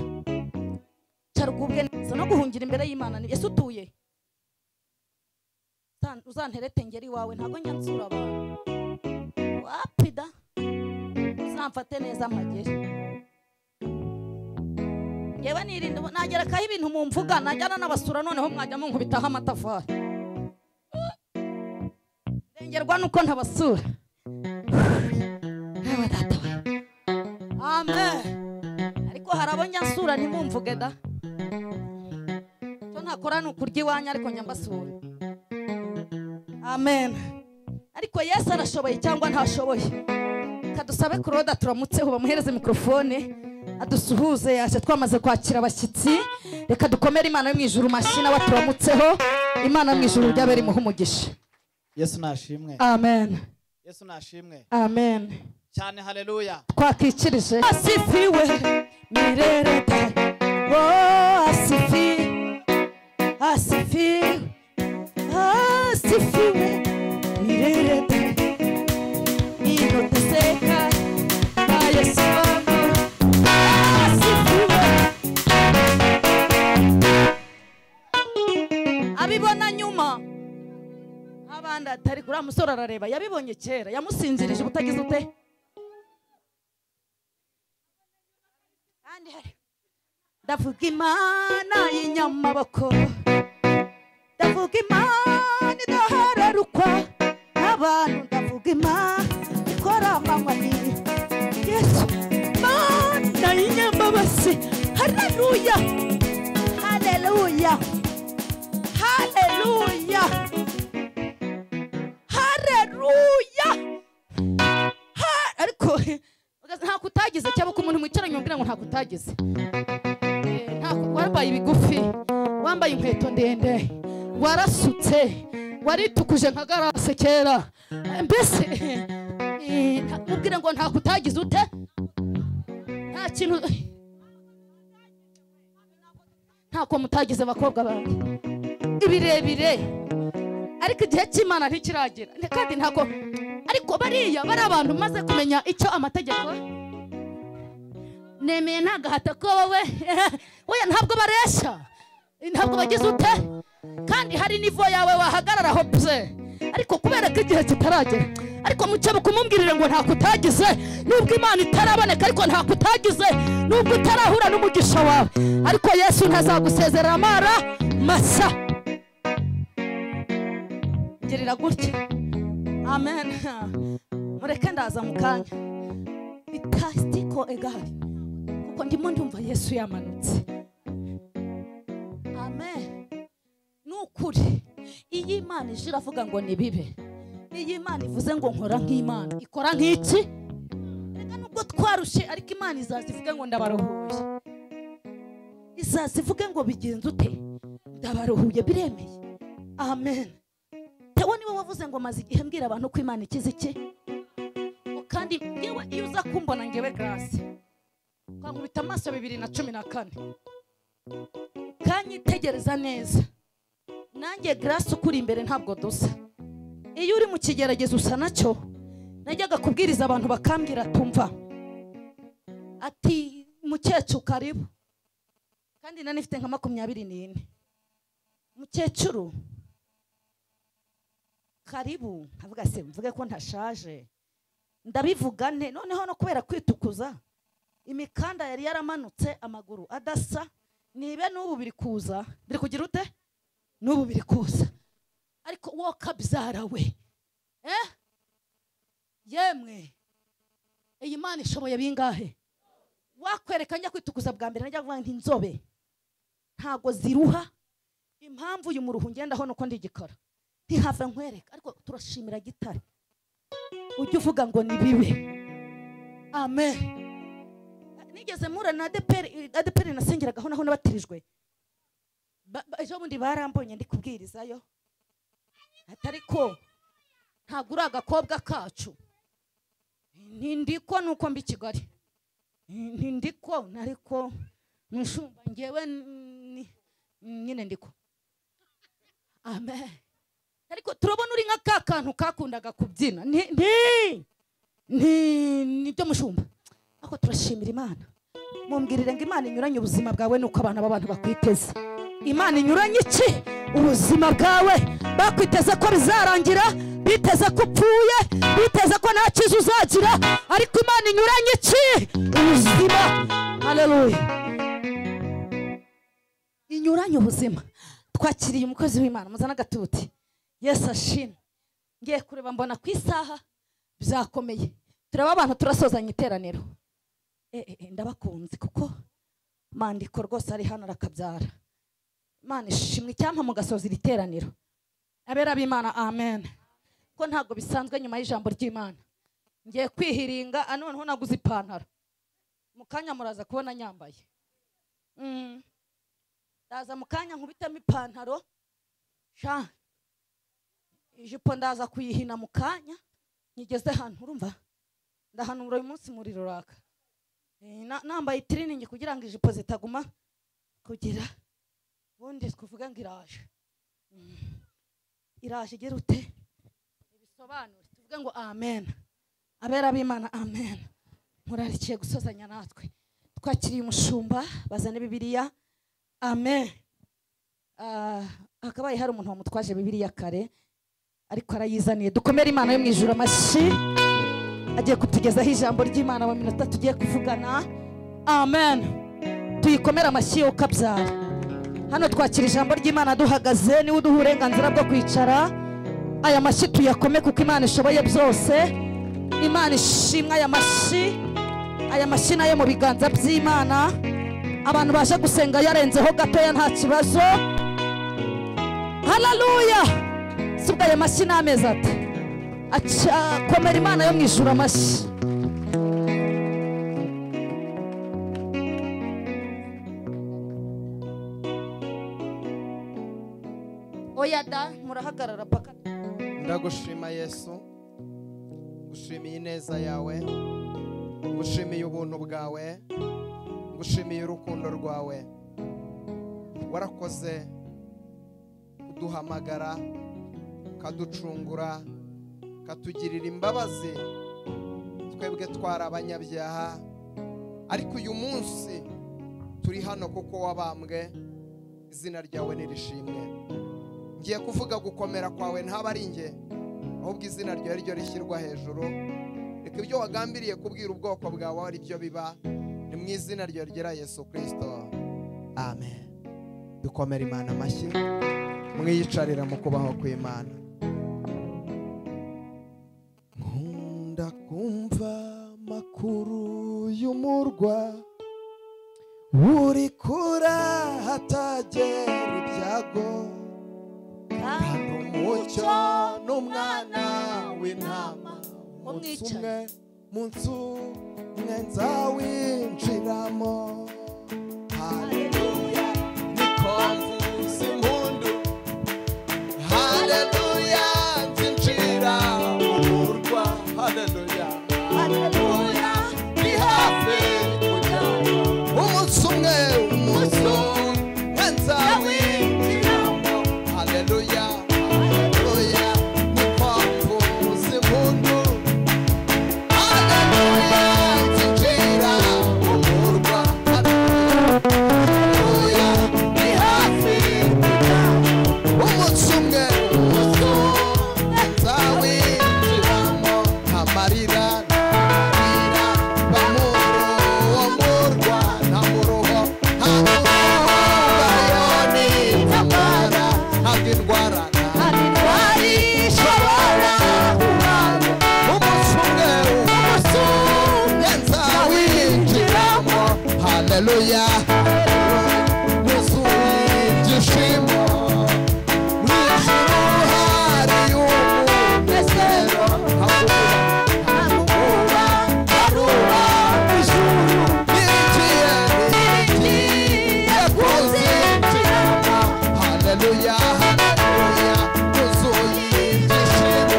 cara ugubwe neza no guhungira imbere y'imana ni ese utuye Tan- uzanterete ngeri iwawe ntabwo njya nsura abantu wapida uzamfate neza mpagere yewe nirinda ubu- nagerekaho ibintu mumvuga najyana n'abasura noneho mwajya munkubitaho amatafari ndengerwa nuko ntabasura yewe data we amen ariko hari abo njya nsura ntibumvuge da cyo ntakora ni ukurya iwanyu ariko njya mbasura amen ariko yesu arashoboye cyangwa ntashoboye kadusabe kuroda turamutseho bamuhereze mikorofone adusuhuze yaje twamaze kwakira abashyitsi reka dukomere imana yo mu ijuru mashyi nawe turamutseho imana yo mu ijuru ry'abera imuha umugisha yesu nashimwe amen yesu nashimwe amen cyane haleluya twakikirije asifiwe mirereta wo asifi asifi asifiwe mirereta inoteseka na yesu wangu asifiwe abibona nyuma abandi atari kuri musore arareba yabibonye kera yamusinzirije ubutagize ute kandi hari ndavuga imana y'inyamaboko ndavuga imana idahararukwa n'abantu ndavuga imana ikora amanywa nini yesu imana y'inyamabasi haleluya haleluya haleluya haleluya Ha- ariko ugasanga ntako utagize cyangwa ko umuntu mwicaranye umbwira ngo ntako utagize Eh, ntako- wambaye ibigufi wambaye inkweto ndende warasutse waritukuje nka garase kera Eh, mbese eh, nta- ubwire ngo ntako utagize ute nta kintu ntako mutagize abakobwa banjye ibirebire ariko igihe cy'imana ntikiragera kandi ntabwo ariko bariya bari abantu maze kumenya icyo amategeko nemeye nta gahato ko wowe wowe ntabwo baresha ntabwo bagize ute kandi hari nivo yawe wahagararaho pse ariko kubera ko igihe kitaragera ariko mucyabe kumubwirire ngo ntako utagize nubwo imana itaraboneka ariko ntako utagize nubwo utarahura n'umugisha wawe ariko yesu ntazagusezerera amara masa gerera gutya amen mureke ndaza mu kanya itasitiko egari kuko ndimo ndumva yesu yamanutse amen ni ukuri iyo imana ije iravuga ngo nibibe iyo imana ivuze ngo nkora nk'imana ikora nk'iki reka nubwo twarushe ariko imana izaza ivuge ngo ndabaruhuye izaza ivuge ngo bigenze ute ndabaruhuye biremeye amen tewe niwe wavuze ngo maze igihe mbwira abantu ko imana ikize iki kandi ngewe iyo uza kumbona ngewe garasi twankubita amaso bibiri na cumi na kane ukanyitegereza neza nanjye garasi ukuri imbere ntabwo dusa iyo uri mu kigeragezo usa nacyo najyaga kubwiriza abantu bakambwira tumva ati mukecuru karibu kandi nari nifite nka makumyabiri n'ine mukecuru karibu nkavuga se mvuge ko ntashaje ndabivuga nte noneho no kubera kwitukuza imikanda yari yaramanutse amaguru adasa nibe n'ubu biri kuza biri kugira ute n'ubu biri kuza ariko wowe kabyarawe eh yemwe iyi mana ishoboye bingahe wakwereka njya kwitukuza bwa mbere najya kuvuga nti inzobe ntabwo ziruha impamvu uyu muruhu ngendaho nuko ndigikora ntihava nkwereka ariko turashimira gitare ujye uvuga ngo ni bibi amen nigeze mpura na adeperi adeperi nasengeragaho naho nabatirijwe Ba- ba- ejo bundi barambonye ndi kubwirizayo atari ko ntabwo uri agakobwa kacu ntindiko nuko mbi i kigali ntindiko nariko nshumba ngewe ni- nyine ndiko amen ariko turabona uri nka ka kantu kakundaga kubyina nti nti- nti- nibyo mushumba ariko turashimira imana mumbwirire ngo imana inyuranye ubuzima bwawe nuko abana b'abantu bakwiteze imana inyuranye iki ubuzima bwawe bakwiteze ko bizarangira biteze ko upfuye biteze ko nta cyiza uzagira ariko imana inyuranye iki ubuzima haleluya inyuranye ubuzima twakiriye umukozi w'imana muzana agatuti yesu ashimwe ngiye kureba mbona ku isaha byakomeye turaba abantu turasozanya iteraniro Eh, eh, eh, ndabakunze kuko mandiko rwose ari hano arakabyara imana ishimwe icyampa mugasoza iri teraniro abera b'imana amen ko ntabwo bisanzwe nyuma y'ijambo ry'imana ngiye kwihiringa ah, noneho naguze ipantaro mu kanya muraza kubona nyambaye Mm. ndaza mu kanya nkubitamo ipantaro sha ijipo ndaza kuyihina mu kanya nyigeze hano urumva ndahanura uyu munsi muri ruraka Eh, na- nambaye itiriningi kugira ngo ijipo zitaguma kugira ubundi twavuga ngo iraje Mm. iraje igira ute ibisobanure tuvuge ngo amen abera b'imana amen murarikiye gusozanya natwe twakiriye umushumba bazane bibiliya amen Ah, hakabaye hari umuntu wamutwaje bibiliya kare ariko arayizaniye dukomere imana yo mu ijuru amashyi agiye kutugezaho ijambo ry'imana mu minota tugiye kuvugana amen tuyikomere amashyi yo ukabyara hano twakira ijambo ry'imana duhagaze niwe uduha uburenganzira bwo kwicara aya mashyi tuyakome kuko imana ishoboye byose imana ishimwe aya mashyi aya mashyi nayo mu biganza by'imana abantu baje gusenga yarenzeho gatoya nta kibazo hararuya si ubwo ayo mashyi ni amezi ati Aca- komera imana yo mu ijuru amashyi oya da murahagarara paka ndagushima yesu ngushimiye ineza yawe ngushimiye ubuntu bwawe ngushimiye urukundo rwawe warakoze kuduhamagara ukaducungura ukatugirira imbabazi twebwe twari abanyabyaha ariko uyu munsi turi hano kuko wabambwe izina ryawe nirishimwe ngiye kuvuga gukomera kwawe ntaba ari njye ahubwo izina ryawe ryo rishyirwa hejuru reka ibyo wagambiriye kubwira ubwoko bwawe ari byo biba ni mu izina ryawe ryera yesu kirisito amen dukomere imana amashyi mwiyicarira mu kubaho kw'imana nkunda kumva amakuru y'umurwa uri kurahatagira ibyago Kandi umucyo n'umwana w'intama umunsi umwe munsi umwe nzawinjiramo haleluya niko mvuza impundu haleluya nzinjira mu murwa haleluya haleluya ni hafi kujya umunsi umwe umunsi umwe nzawinjiramo haleluya haleluya niko mvuza impundu Hallelujah, nzinjira mu murwa, haleluya. haleluya haleluya yuzuye ibyishimo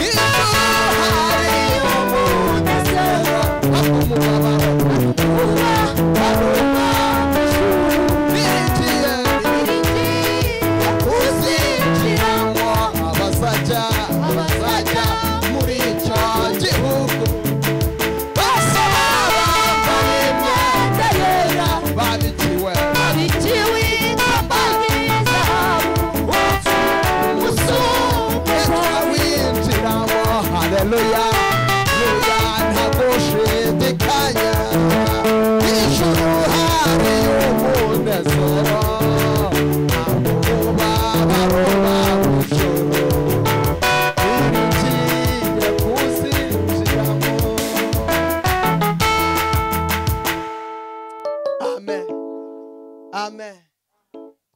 iyo hari umuntu usenga hapfa umubabaro kuva haruka binjiye uzinjiramo abazajya abazajya muri icyo gihugu bose baba bambaye imyenda yera babikiwe Hallelujah, hallelujah, ntagushidikanya. Ijuru hari umunezero, ntabwo umubabaro w'ijuru. Ibigiye kuzinjiramo. amen amen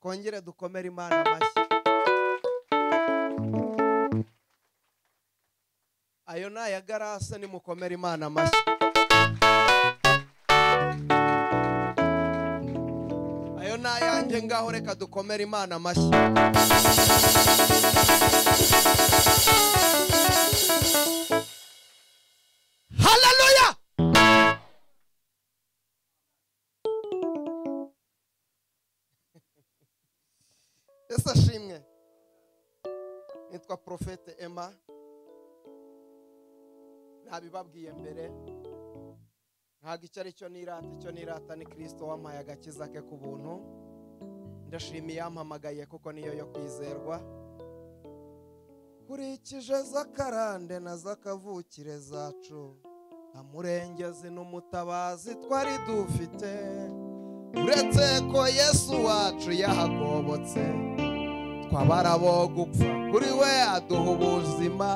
twongere dukomere imana amashyi ayo ni aya garase nimukomere imana amashyi ayo ni ayanjye ngaho reka dukomere imana amashyi haleluya ese ashimwe nitwa profete emma ntabibabwiye mbere ntabwo icyo ari cyo nirata icyo nirata ni kirisito wampaye agakiza ke ku buntu ndashimiye yampamagaye kuko niyo yo kwizerwa nkurikije z'akarande na z'akavukire zacu nta murengezi n'umutabazi twari dufite uretse ko yesu wacu yahagobotse twabarabo gupfa kuri we aduha ubuzima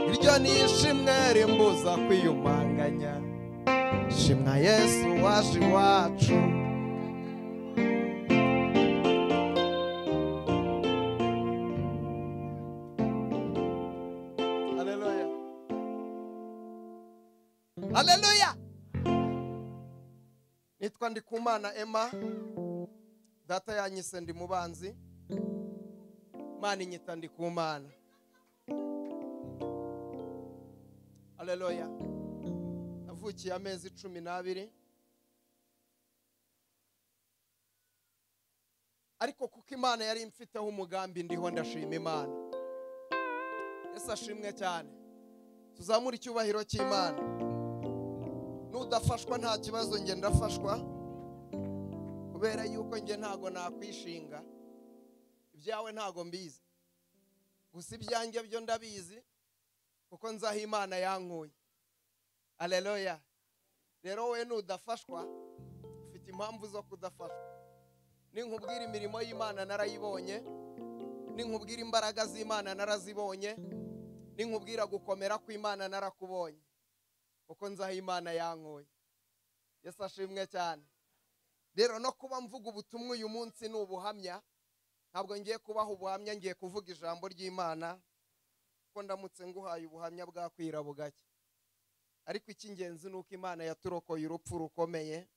iryo ni ishimwe rimbuza kwiyumanganya shimwa yesu waje iwacu Haleluya. Haleluya. nitwa ndikumana emma data yanyise ndi mubanzi mana inyita ndikumana aleluya navukiye amezi cumi n'abiri ariko kuko imana yari imfiteho umugambi ndiho ndashima imana yesu ashimwe cyane tuzamure icyubahiro cy'imana nudafashwa nta kibazo njye ndafashwa kubera yuko njye ntago nakwishinga ibyawe ntago mbizi gusa ibyanjye byo ndabizi kuko nzaho imana yankuye aleluya rero wowe nudafashwa ufite impamvu zo kudafashwa ninkubwira imirimo y'imana narayibonye ninkubwira imbaraga z'imana narazibonye ninkubwira gukomera kw'imana narakubonye kuko nzaho imana yankuye yesu ashimwe cyane rero no kuba mvuga ubutumwa uyu munsi ni ubuhamya ntabwo ngiye kubaha ubuhamya ngiye kuvuga ijambo ry'imana kuko ndamutse nguhaye ubuhamya bwakwira bugake ariko icy'ingenzi ni uko imana yaturokoye urupfu rukomeye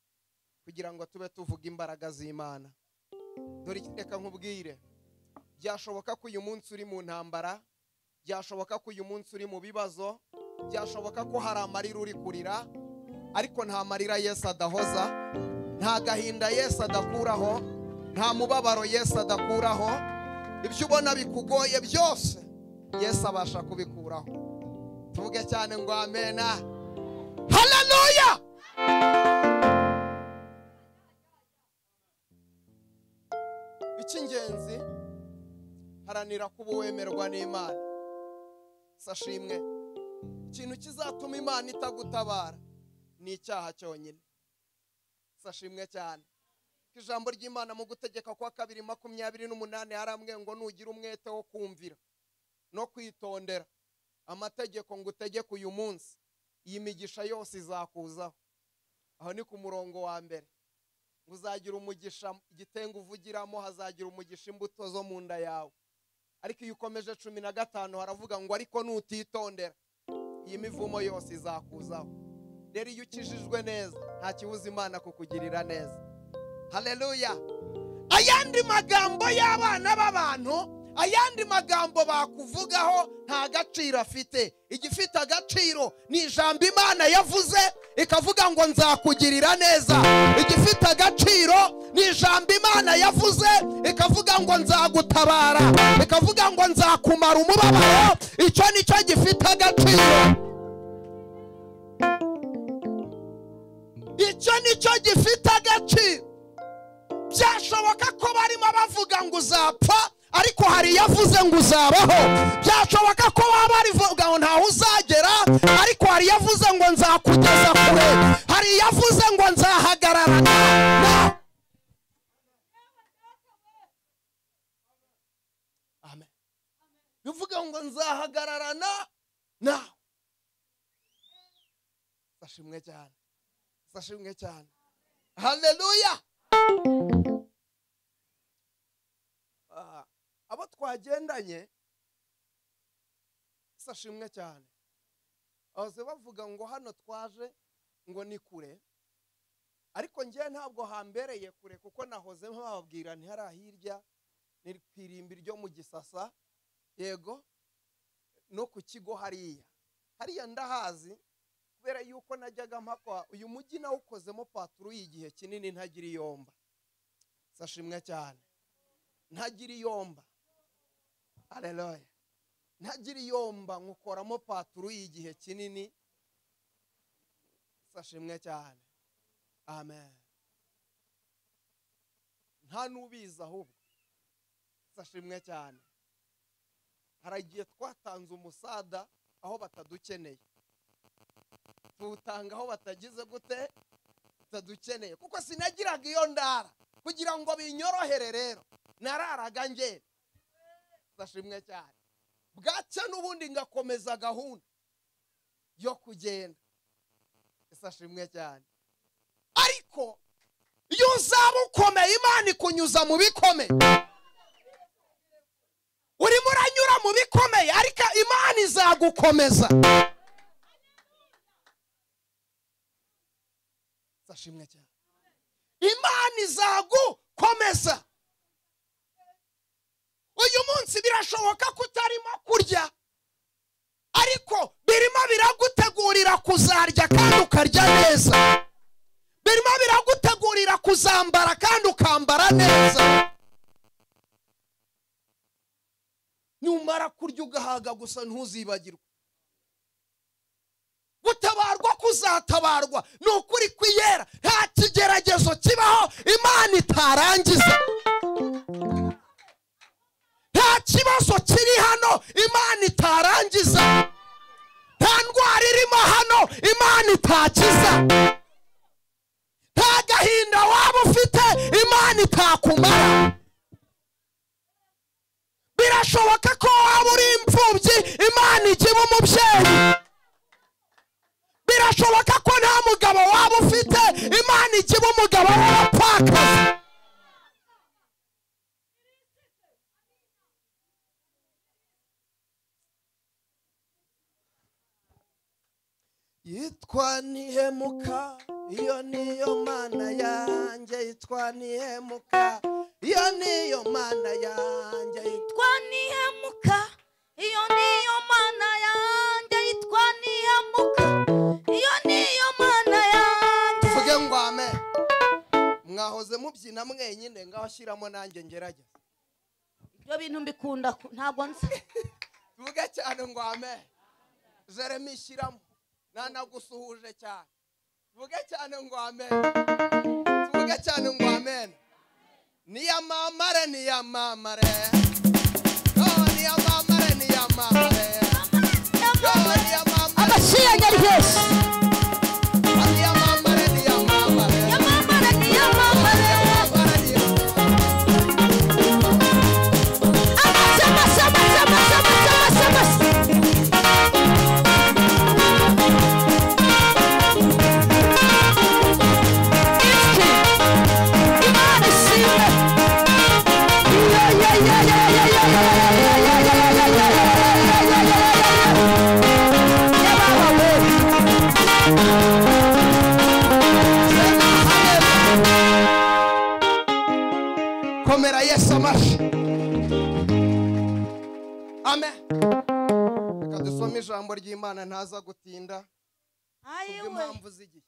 kugira ngo tube tuvuga imbaraga z'imana dore iki- reka nkubwire byashoboka ko uyu munsi uri mu ntambara byashoboka ko uyu munsi uri mu bibazo byashoboka ko hari amarira uri kurira ariko nta marira yesu adahoza nta gahinda yesu adakuraho nta mubabaro yesu adakuraho ibyo ubona bikugoye byose yesu abasha kubikuraho tuvuge cyane ngo amena haleluya icy'ingenzi haranira kuba wemerwa n'imana sashimwe ikintu kizatuma imana itagutabara ni icyaha cyonyine sashimwe cyane ko ijambo ry'imana mu gutegeka kwa kabiri makumyabiri n'umunani haramwe ngo nugira umwete wo kumvira no kwitondera amategeko ngo utegeke uyu munsi iyi migisha yose izakuzaho aho ni ku murongo wa mbere ngo uzagira umugisha igitenga uvugiramo hazagira umugisha imbuto zo mu nda yawe ariko iyo ukomeje cumi na gatanu haravuga ngo ariko nutitondera iyi mivumo yose izakuzaho rero iyo ukijijwe neza nta kibuza imana kukugirira neza haleluya ayandi magambo y'abana b'abantu ayandi magambo bakuvugaho nta gaciro afite igifite agaciro ni ijambo imana yavuze ikavuga ngo nzakugirira neza igifite agaciro ni ijambo imana yavuze ikavuga ngo nzagutabara ikavuga ngo nzakumara umubabaro icyo ni cyo gifite agaciro icyo ni cyo gifite agaciro byashoboka ko barimo bavuga ngo uzapfa ariko hari yavuze ngo uzabaho byashoboka ko baba barivuga ngo ntaho uzagera ariko hari yavuze ngo nzakugeza kure hari yavuze ngo nzahagararana nawe amen bivuga ngo nzahagararana nawe bashimwe cyane bashimwe cyane haleluya Ah, abo twagendanye sashimwe cyane bahoze bavuga ngo hano twaje ngo ni kure ariko njyewe ntabwo hambereye kure kuko nahoze bababwira ntihari hirya ni ku irimbi ryo mu gisasa yego no ku kigo hariya hariya ndahazi kubera yuko najyaga mpakwa uyu mujyi nawukozemo paturu y'igihe kinini ntagira iyomba sashimwe cyane ntagira iyomba hareruye ntagira iyomba nkukoramo paturu y'igihe kinini sashimwe cyane amen nta n'ubizi ahubwo sashimwe cyane hari igihe twatanze umusada aho batadukeneye tuwutanga aho batagize gute batadukeneye kuko sinagiraga iyo ndara kugira ngo binyorohere rero nararaga ngenda ndashimwe cyane bwacya n'ubundi ngakomeza gahunda yo kugenda ndashimwe cyane ariko iyo uzaba ukomeye imana ikunyuza mu bikomeye urimo uranyura mu bikomeye ariko imana izagukomeza ndashimwe cyane imana izagukomeza uyu munsi birashoboka ko utarimo kurya ariko birimo biragutegurira kuzarya kandi ukarya neza birimo biragutegurira kuzambara kandi ukambara neza numara kurya ugahaga gusa ntuzibagirwe gutabarwa kuzatabarwa ni ukuri kwiyera nta kigeragezo kibaho imana itarangiza nta kibazo kiri hano imana itarangiza nta ndwara irimo hano imana itakiza nta gahinda waba ufite imana itakumara birashoboka ko waba uri imfubyi imana igiba umubyeyi birashoboka ko nta mugabo waba ufite imana igiba umugabo w'abapfakazi yitwa nihemuka iyo niyo mana yanjye yitwa nihemuka iyo niyo mana yanjye yitwa yitwa nihemuka iyo niyo mana yanjye yitwa nihemuka iyo niyo mana yanjye mvuge ngo amen mwahoze mubyina mwenyine ngaho shyiramo nanjye ngerageza ibyo bintu mbikunda ku- ntabwo nzi tuvuge cyane ngo amen jeremy shyiramo nanagusuhuje cyane tuvuge cyane ngo amen tuvuge cyane ngo amen niyamamare niyamamare Oh, niyamamare niyamamare Oh, niyamamare abashiranya ryose niyamamare niyamamare yamamara ntiyamamara Niyamamare, niyamamare. Imana ubufasha amen reka dusome ijambo ry'imana ntaza gutinda ayiwe kubw'impamvu z'igihe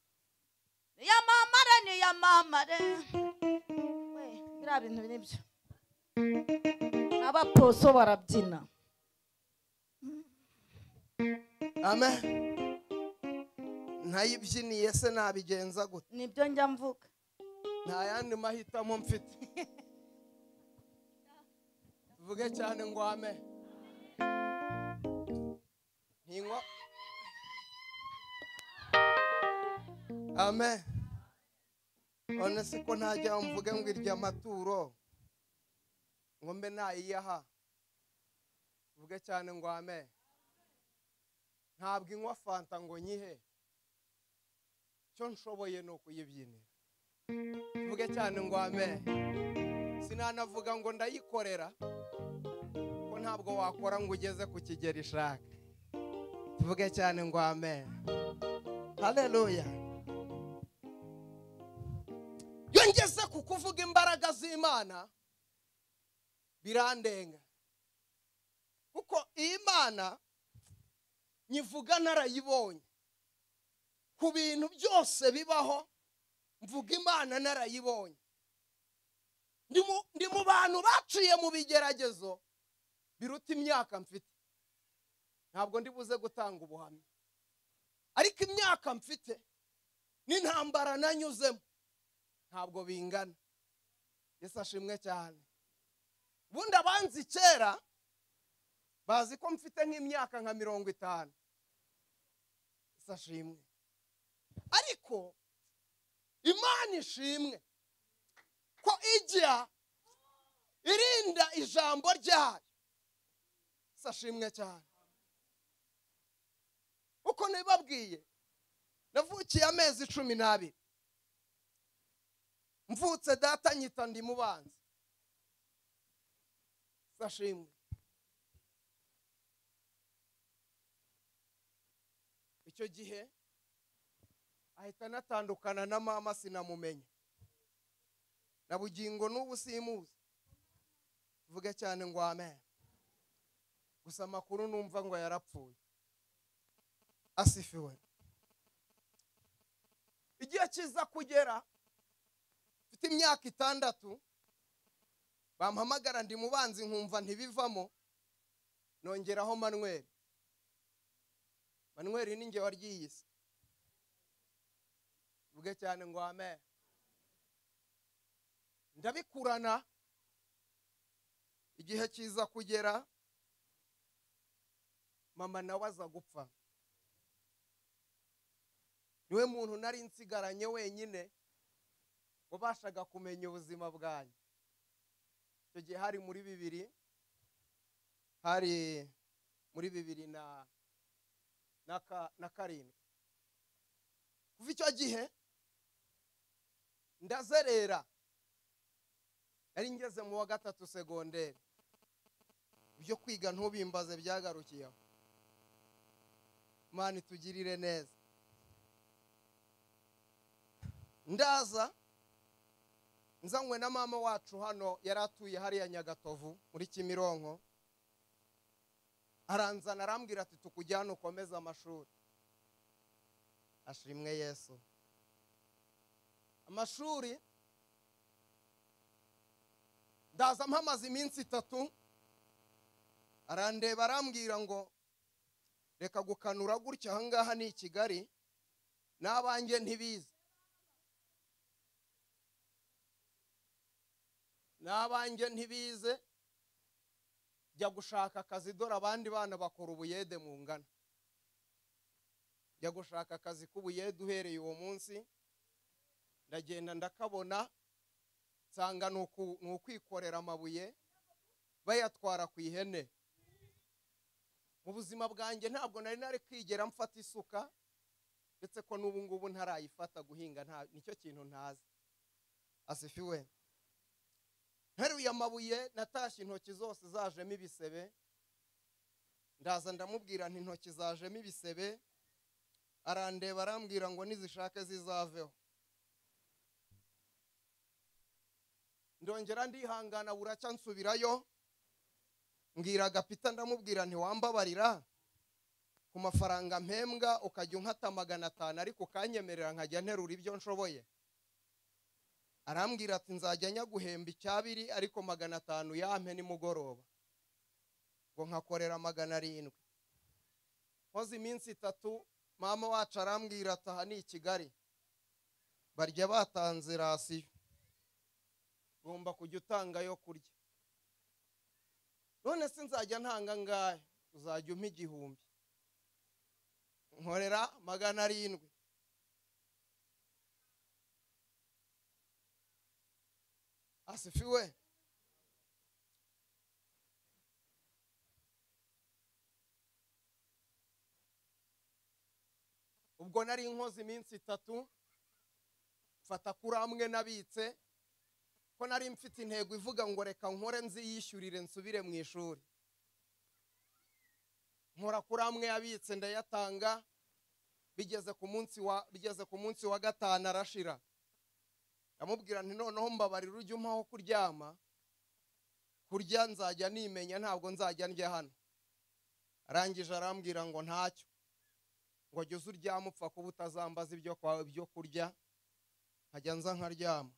iyamamare ni iyamamare we biriya bintu ni byo n'abaposo barabyina amen ntayibyiniye se nabigenza gute nibyo njya mvuga nta yandi mahitamo mfite vuge cyane ngo ame ntinywa ame none se ko ntajya mvuge ngo irya maturo ngo mbe nayiyaha vuge cyane ngo ame ntabwo inywa fanta ngo nyihe icyo nshoboye ni ukuyibyinira mvuge cyane ngo amen sinanavuga ngo ndayikorera ko ntabwo wakora ngo ugeze ku kigero ishaka tuvuge cyane ngo amen haleluya iyo ngeze ku kuvuga imbaraga z'imana birandenga kuko iyi mana nyivuga narayibonye ku bintu byose bibaho mvuga imana narayibonye Ndi mu- ndi mu bantu baciye mu bigeragezo biruta imyaka mfite ntabwo ndi buze gutanga ubuhamya ariko imyaka mfite n'intambara nanyuzemo ntabwo bingana yesu ashimwe cyane ubundi abanzi kera bazi ko mfite nk'imyaka nka mirongo itanu yesu ashimwe ariko imana ishimwe ko ijya irinda ijambo ryayo sashimwe cyane uko nabibabwiye navukiye amezi cumi n'abiri mvutse data nyita ndi mubanzi sashimwe icyo gihe ahita anatandukana na mama sinamumenya na bugingo n'ubu simuzi vuga cyane ngo amen gusa amakuru numva ngo yarapfuye asifiwe igihe kiza kugera mfite imyaka itandatu bampamagara ndi mubanzi nkumva ntibivamo nongeraho manweri manweri ni nge waryiyise mvuge cyane ngo amen ndabikurana igihe kiza kugera mama nawe aza gupfa niwe muntu nari nsigaranye wenyine wabashaga kumenya ubuzima bwanjye icyo gihe hari muri bibiri hari muri bibiri na na ka- na karindwi kuva icyo gihe ndazerera nari ngeze mu wa gatatu segonderi ibyo kwiga ntubimbaze byagarukiyeho mani tugirire neza ndaza nzanywe na mama wacu hano yari atuye hariya nyagatovu muri kimironko aranzana arambwira ati tukujyane ukomeze amashuri ashimwe yesu amashuri ndaza mpamaze iminsi itatu arandeba arambwira ngo reka gukanura gutya ahangaha ni i kigali n'abanjye ntibizi n'abanjye ntibize jya gushaka akazi dore abandi bana bakora ubuyede mu ngano jya gushaka akazi k'ubuyede uhereye uwo munsi ndagenda ndakabona nsanga ni uku- ni ukwikorera amabuye bayatwara ku ihene mu buzima bwanjye ntabwo nari nari kwigera mfata isuka ndetse ko n'ubu ngubu ntarayifata guhinga nta- nicyo kintu ntazi asifiwe nteruye amabuye natashye intoki zose zajemo ibisebe ndaza ndamubwira nti intoki zajemo ibisebe arandeba arambwira ngo nizishake zizaveho ndongera ndihangana buracyansubirayo mbwira agapita ndamubwira ntiwambabarira ku mafaranga mpembwa ukajya unkata magana atanu ariko ukanyemerera nkajya nterura ibyo nshoboye arambwira ati nzajya nyaguhemba icyabiri ariko magana atanu yampe nimugoroba ngo nkakorera magana arindwi nkoze iminsi itatu mama wacu arambwira ati aha ni i kigali barya batanze rasiyo ugomba kujya utanga yo kurya none se nzajya ntanga ngahe uzajya umpa igihumbi nkorera magana arindwi asifiwe ubwo nari inkozi iminsi itatu mfata kuri amwe nabitse ko nari mfite intego ivuga ngo reka nkore nziyishyurire nsubire mu ishuri nkora kuri amwe yabitse ndayatanga bigeze ku munsi wa bigeze ku munsi wa gatanu arashira ndamubwira nti noneho mbabarira ujye umpaho kuryama kurya nzajya nimenya ntabwo nzajya ndya hano arangije arambwira ngo ntacyo ngo jya uza uryama upfa kuba utazambaza ibyo kwawe byo kurya nkajya nza nkaryama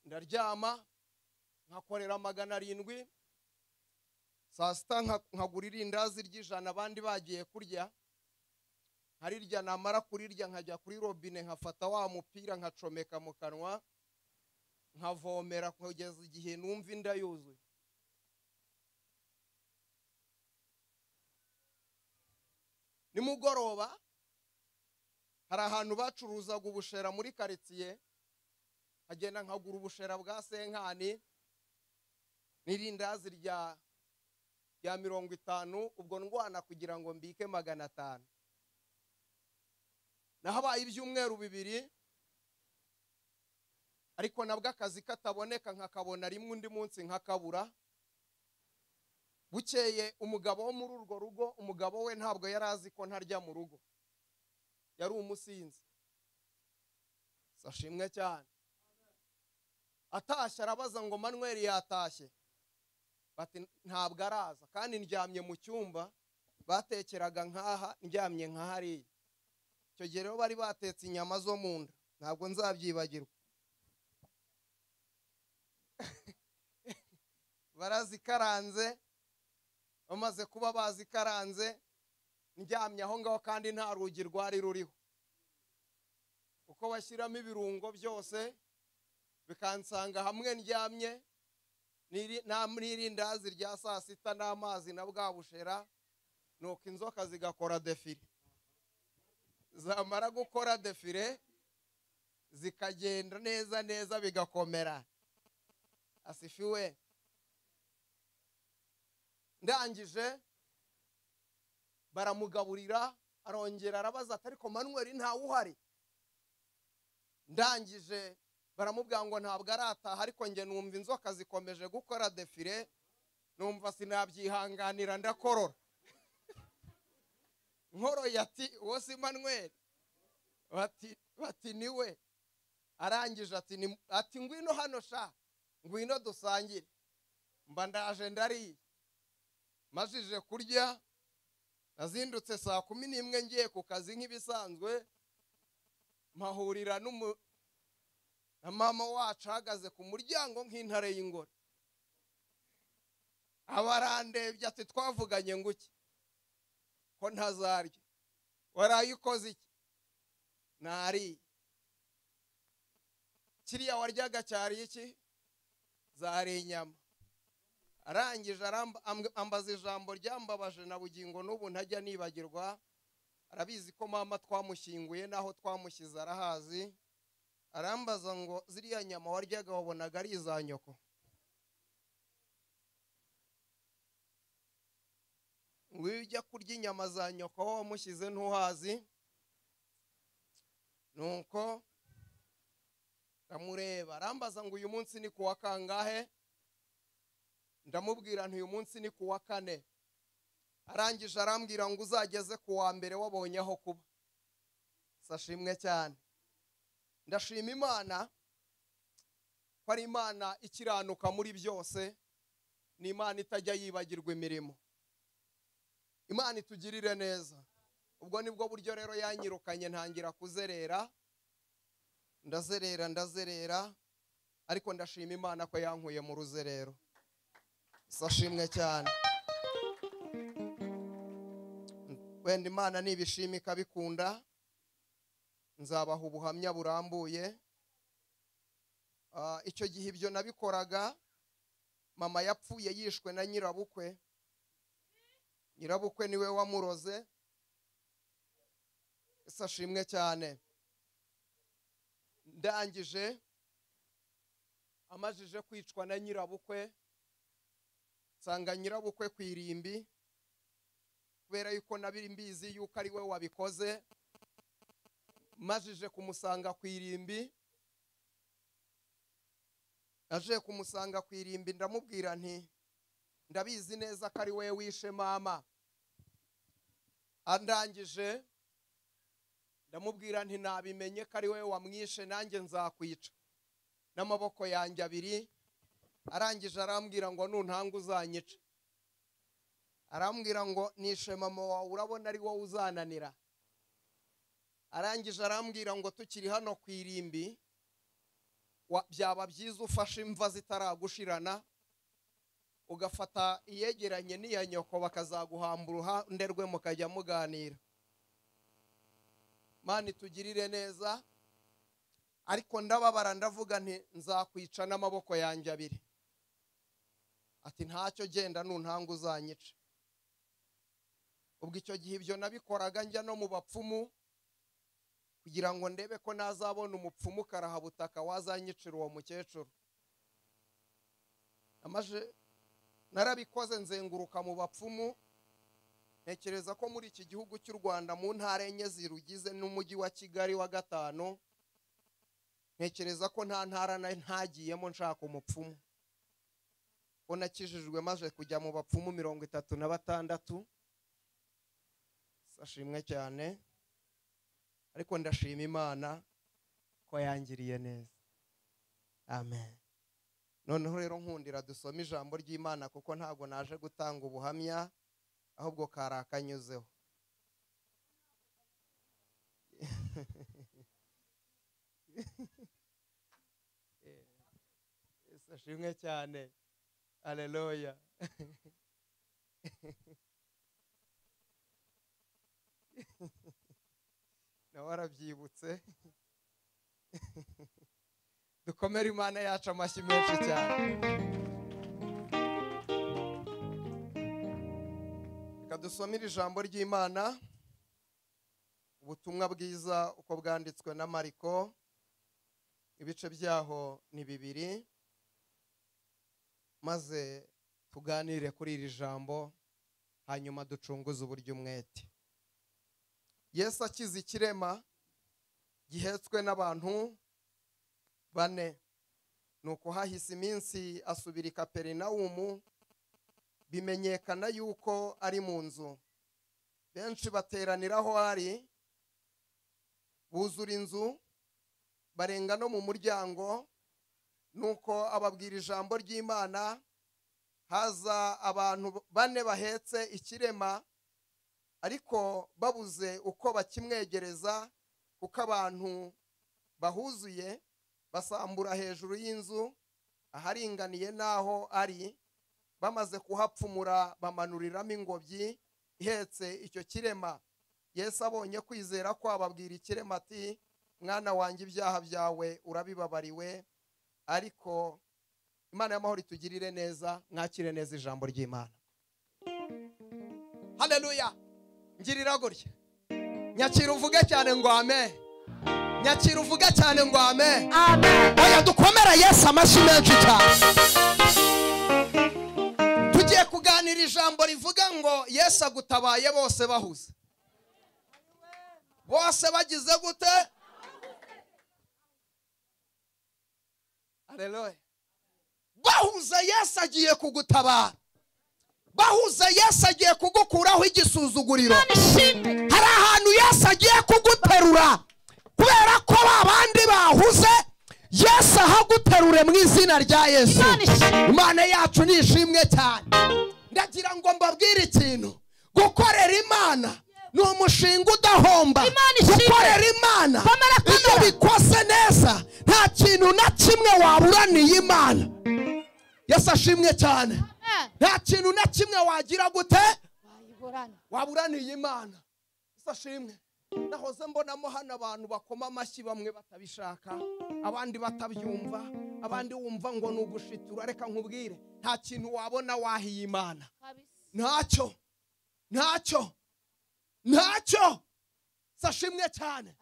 ndaryama nkakorera magana arindwi saa sita nka- nkagura irindazi ry'ijana abandi bagiye kurya nkarirya namara kurirya nkajya kuri robine nkafata wa mupira nkacomeka mu kanwa nkavomera kugeza igihe numva inda yuzuye nimugoroba hari ahantu bacuruzaga ubushera muri karitsiye nkagenda nkagura ubushera bwa senkani n'irindazi rya rya mirongo itanu ubwo ndwana kugira ngo mbike magana atanu nahabaye ibyumweru bibiri ariko nabwo akazi kataboneka nkakabona rimwe undi munsi nkakabura bukeye umugabo wo muri urwo rugo umugabo we ntabwo yari azi ko ntarya mu rugo yari umusinzi sashimwe cyane atashye arabaza ngo manweri yatashye bati ntabwo araza kandi ndyamye mu cyumba batekeraga nk'aha ndyamye nka hariya icyo gihe rero bari batetse inyama zo mu nda ntabwo nzabyibagirwa barazikaranze bamaze kuba bazikaranze ndyamye aho ngaho kandi nta rugi rwari ruriho uko bashyiramo ibirungo byose bikansanga hamwe ndyamye n'iri- na- n'irindazi rya saa sita n'amazi na bwa bushera nuko inzoka zigakora defire zamara gukora defire zikagenda neza neza bigakomera asifiwe ndangije baramugaburira arongera arabaza ati ariko manweri ntawe uhari ndangije baramubwira ngo ntabwo arataha ariko njye numva inzoka zikomeje gukora defire numva sinabyihanganira ndakorora nkoroye ati uwo si manweri bati bati niwe arangije ati "Ni- ati ngwino hano sha ngwino dusangire mba ndaje ndariye majije kurya nazindutse saa kumi n'imwe ngiye ku kazi nk'ibisanzwe mpahurira n'umu na mama wacu ahagaze ku muryango nk'intare y'ingore abarandebye ati twavuganye ngo iki ko ntazarya waraye ukoze iki nariye kiriya waryaga cyari iki zari inyama arangije aramba- amb- ambaza ijambo ryambabaje na bugingo n'ubu ntajya nibagirwa arabizi ko mama twamushyinguye n'aho twamushyize arahazi arambaza ngo ziriya nyama waryaga wabonaga ari iza nyoko ngo iyo ujya kurya inyama za nyoko wowe wamushyize ntuhazi nuko ndamureba arambaza ngo uyu munsi ni ku wa kangahe ndamubwira nti uyu munsi ni ku wa kane arangije arambwira ngo uzageze ku wa mbere wabonye aho kuba sashimwe cyane ndashima imana ko ari imana ikiranuka muri byose ni imana itajya yibagirwa imirimo imana itugirire neza ubwo nibwo buryo rero yanyirukanye ntangira kuzerera ndazerera ndazerera ariko ndashima imana ko yankuye mu ruzerero sashimwe cyane wenda imana nibishima ikabikunda nzabaha ubuhamya burambuye Ah, icyo gihe ibyo nabikoraga mama yapfuye yishwe na nyirabukwe nyirabukwe niwe wamuroze ese ashimwe cyane ndangije amajije kwicwa na nyirabukwe nsanga nyirabukwe ku irimbi kubera yuko nabiri mbizi yuko ari we wabikoze majije kumusanga ku irimbi aje kumusanga ku irimbi ndamubwira nti ndabizi neza ko ari we wishe mama andangije ndamubwira nti nabimenye ko ari we wamwishe nanjye nzakwica n'amaboko yanjye abiri arangije arambwira ngo nuntanga uzanyica arambwira ngo nishe mama wawe urabona ari wowe uzananira arangije arambwira ngo tukiri hano ku irimbi wa- byaba byiza ufashe imva zitaragushirana ugafata iyegeranye n'iya nyoko bakazaguhamba uruhande rwe mukajya muganira mani itugirire neza ariko ndababara ndavuga nti nzakwica n'amaboko yanjye abiri ati ntacyo genda nuntanga uzanyica ubwo icyo gihe ibyo nabikoraga njya no mu bapfumu kugira ngo ndebe ko nazabona umupfumu karahabutaka wazanyicira uwo mukecuru amaje narabikoze nzenguruka mu bapfumu ntekereza ko muri iki gihugu cy'u rwanda mu ntara enye zirugize n'umujyi wa kigali wa gatanu ntekereza ko nta ntara na ntagiyemo nshaka umupfumu ko nakijijwe maze kujya mu bapfumu mirongo itatu na batandatu sashimwe cyane ariko ndashima imana ko yangiriye neza amen noneho rero nkundira dusome ijambo ry'imana kuko ntabwo naje gutanga ubuhamya ahubwo kari akanyuzeho Yesu ashimwe cyane aleluya nawe warabyibutse dukomere imana yacu amashyi menshi cyane reka dusomere ijambo ry'imana ubutumwa bwiza uko bwanditswe na mariko ibice byaho ni bibiri maze tuganire kuri iri jambo hanyuma ducunguze uburyo umwete yesu akize ikirema gihetswe n'abantu bane nuko hahise iminsi asubira i kaperinawumu bimenyekana yuko ari mu nzu benshi bateranira aho ari buzura inzu barenga no mu muryango nuko ababwira ijambo ry'imana haza abantu bane bahetse ikirema ariko babuze uko bakimwegereza kuko abantu bahuzuye basambura hejuru y'inzu aharinganiye n'aho ari bamaze kuhapfumura bamanuriramo ingobyi ihetse icyo kirema yesu abonye kwizera ko ababwira ikirema ati mwana wanjye ibyaha byawe urabibabariwe ariko imana y'amahoro itugirire neza mwakire neza ijambo ry'imana haleluya ngirira gutya nyakira uvuge cyane ngo ame nyakira uvuge cyane ngo ame oya dukomera yesu amashyi menshi cyane tugiye kuganira ijambo rivuga ngo yesu agutabaye bose bahuze bose bagize gute aleluya bahuze yesu agiye kugutabara bahuze yesu agiye kugukuraho igisuzuguriro hari ahantu yesu agiye kuguterura kubera ko ba bandi bahuze yesu ahaguterure mu izina rya yesu Imana ishimwe. imana yacu nishimwe cyane ndagira ngo mbabwire ikintu gukorera imana ni umushinga udahomba Imana ishimwe. gukorera imana Komera, komera. iyo bikose neza nta kintu na kimwe waburaniye imana yesu ashimwe cyane nta kintu na kimwe wagira gute waburaniye imana yesu ashimwe nahoze mbonamo hano abantu bakoma amashyi bamwe batabishaka abandi batabyumva abandi wumva ngo ni ugushitura reka nkubwire nta kintu wabona wahiye imana ntacyo ntacyo ntacyo sashimwe cyane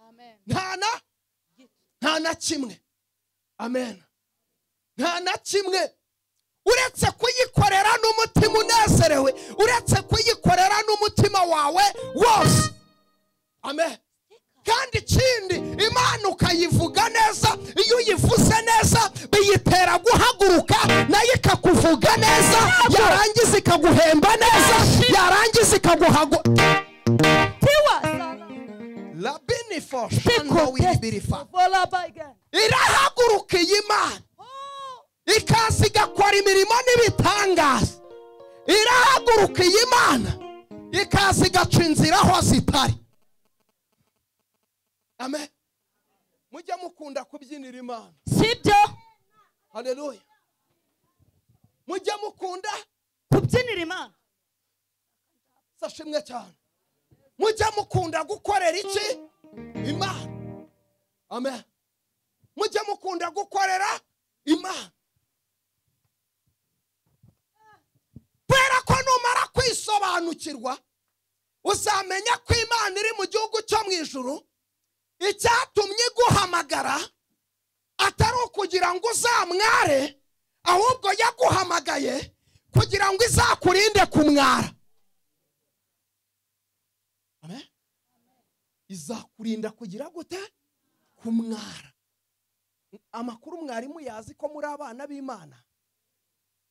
nta na nta na kimwe amen nta na kimwe uretse kuyikorera n'umutima unezerewe uretse kuyikorera n'umutima wawe wose amen kandi ikindi imana ukayivuga neza iyo uyivuze neza biyitera guhaguruka nayo ikakuvuga neza yarangiza ikaguhemba neza yarangiza ikaguhagu rabinifo shanda wibirifa irahagurukiye imana ikaza igakora imirimo n'ibitangaza irahagurukiye imana ikaza igaca inzira aho zitari amen mujya mukunda kubyinira imana sibyo haleluya mujya mukunda kubyinira imana sashimwe cyane mujya mukunda gukorera iki imana amen mujya mukunda gukorera imana kubera ko numara kwisobanukirwa uzamenya ko imana iri mu gihugu cyo mu ijuru icyatumye iguhamagara atari ukugira ngo uzamware ahubwo yaguhamagaye kugira ngo izakurinde kumwara Amen. izakurinda kugira gute kumwara amakuru mwarimu yazi ko muri abana b'imana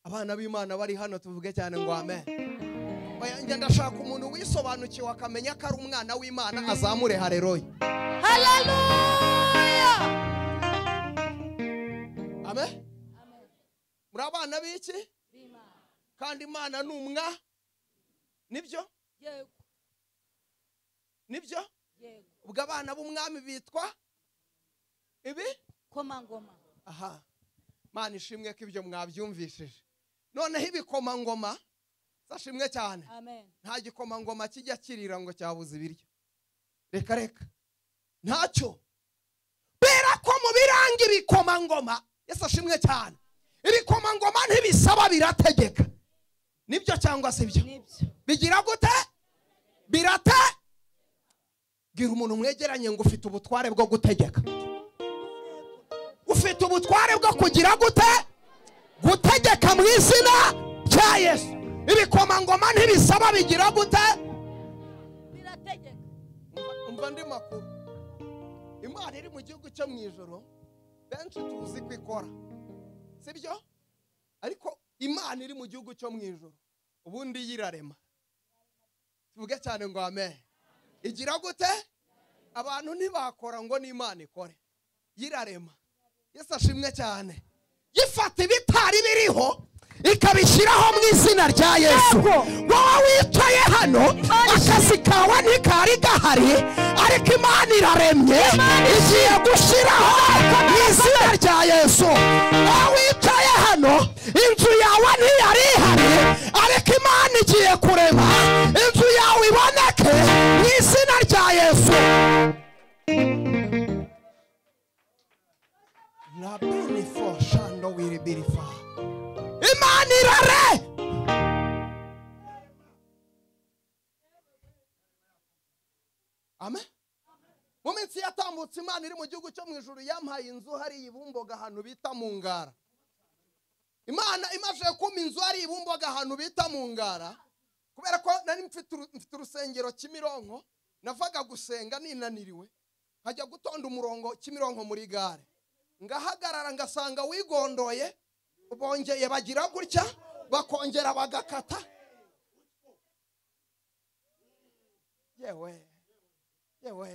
abana b'imana bari hano tuvuge cyane ngo amen Oya, njye ndashaka umuntu wisobanukiwe akamenya ko ari umwana w'imana azamure hareroye haleluya amen muri abana b'iki kandi imana ni umwa nibyo nibyo ubwo abana b'umwami bitwa ibi komangoma aha mana ishimwe ko ibyo mwabyumvishije noneho ibikomangoma zashimwe cyane amen nta gikomangoma kijya kirira ngo cyabuze ibiryo reka reka ntacyo kubera ko mu biranga ibikomangoma yesu ashimwe cyane ibikomangoma ntibisaba birategeka nibyo cyangwa si byo nibyo bigira gute birate bwira umuntu mwegeranye ngo ufite ubutware bwo gutegeka ufite ubutware bwo kugira gute gutegeka mu izina rya yesu ibikomangoma ntibisaba bigira gute birategeka Umva- umva andi makuru imana iri mu gihugu cyo mu ijoro benshi tuzi ko ikora si byo ariko imana iri mu gihugu cyo mu ijoro ubundi yirarema tuvuge cyane ngo amen igira gute abantu ntibakora ngo n'imana ikore yirarema yesu ashimwe cyane yifata ibitari biriho ikabishyiraho mu izina rya yesu wowe wicaye hano akazi kawe ntikari gahari ariko imana iraremye igiye gushyiraho mu izina rya yesu wowe wicaye hano inzu yawe ntiyari ihari ariko imana igiye kurema inzu yawe iboneke mu izina rya yesu imana irare amen mu minsi yatambutse imana iri mu gihugu cyo mu ijuru yampaye inzu hariya ibumboga ahantu bita mu ngara imana imaze kumpa inzu hariya ibumboga ahantu bita mu ngara kubera ko nari mfite uru- mfite urusengero kimironko navaga gusenga ninaniriwe nkajya gutonda umurongo kimironko muri gare ngahagarara ngasanga wigondoye bongeye bagira gutya bakongera bagakata yewe yewe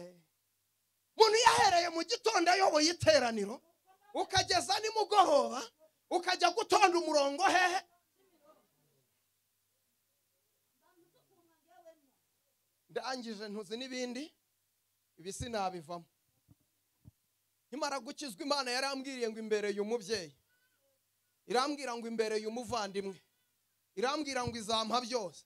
umuntu yahereye mu gitondo ayoboye iteraniro ukageza nimugoroba ukajya gutonda umurongo hehe ndangije ntuzi n'ibindi ibi sinabivamo nkimara gukizwa imana yarambwiriye ngo imbereye umubyeyi irambwira ngo imbereye umuvandimwe irambwira ngo izampa byose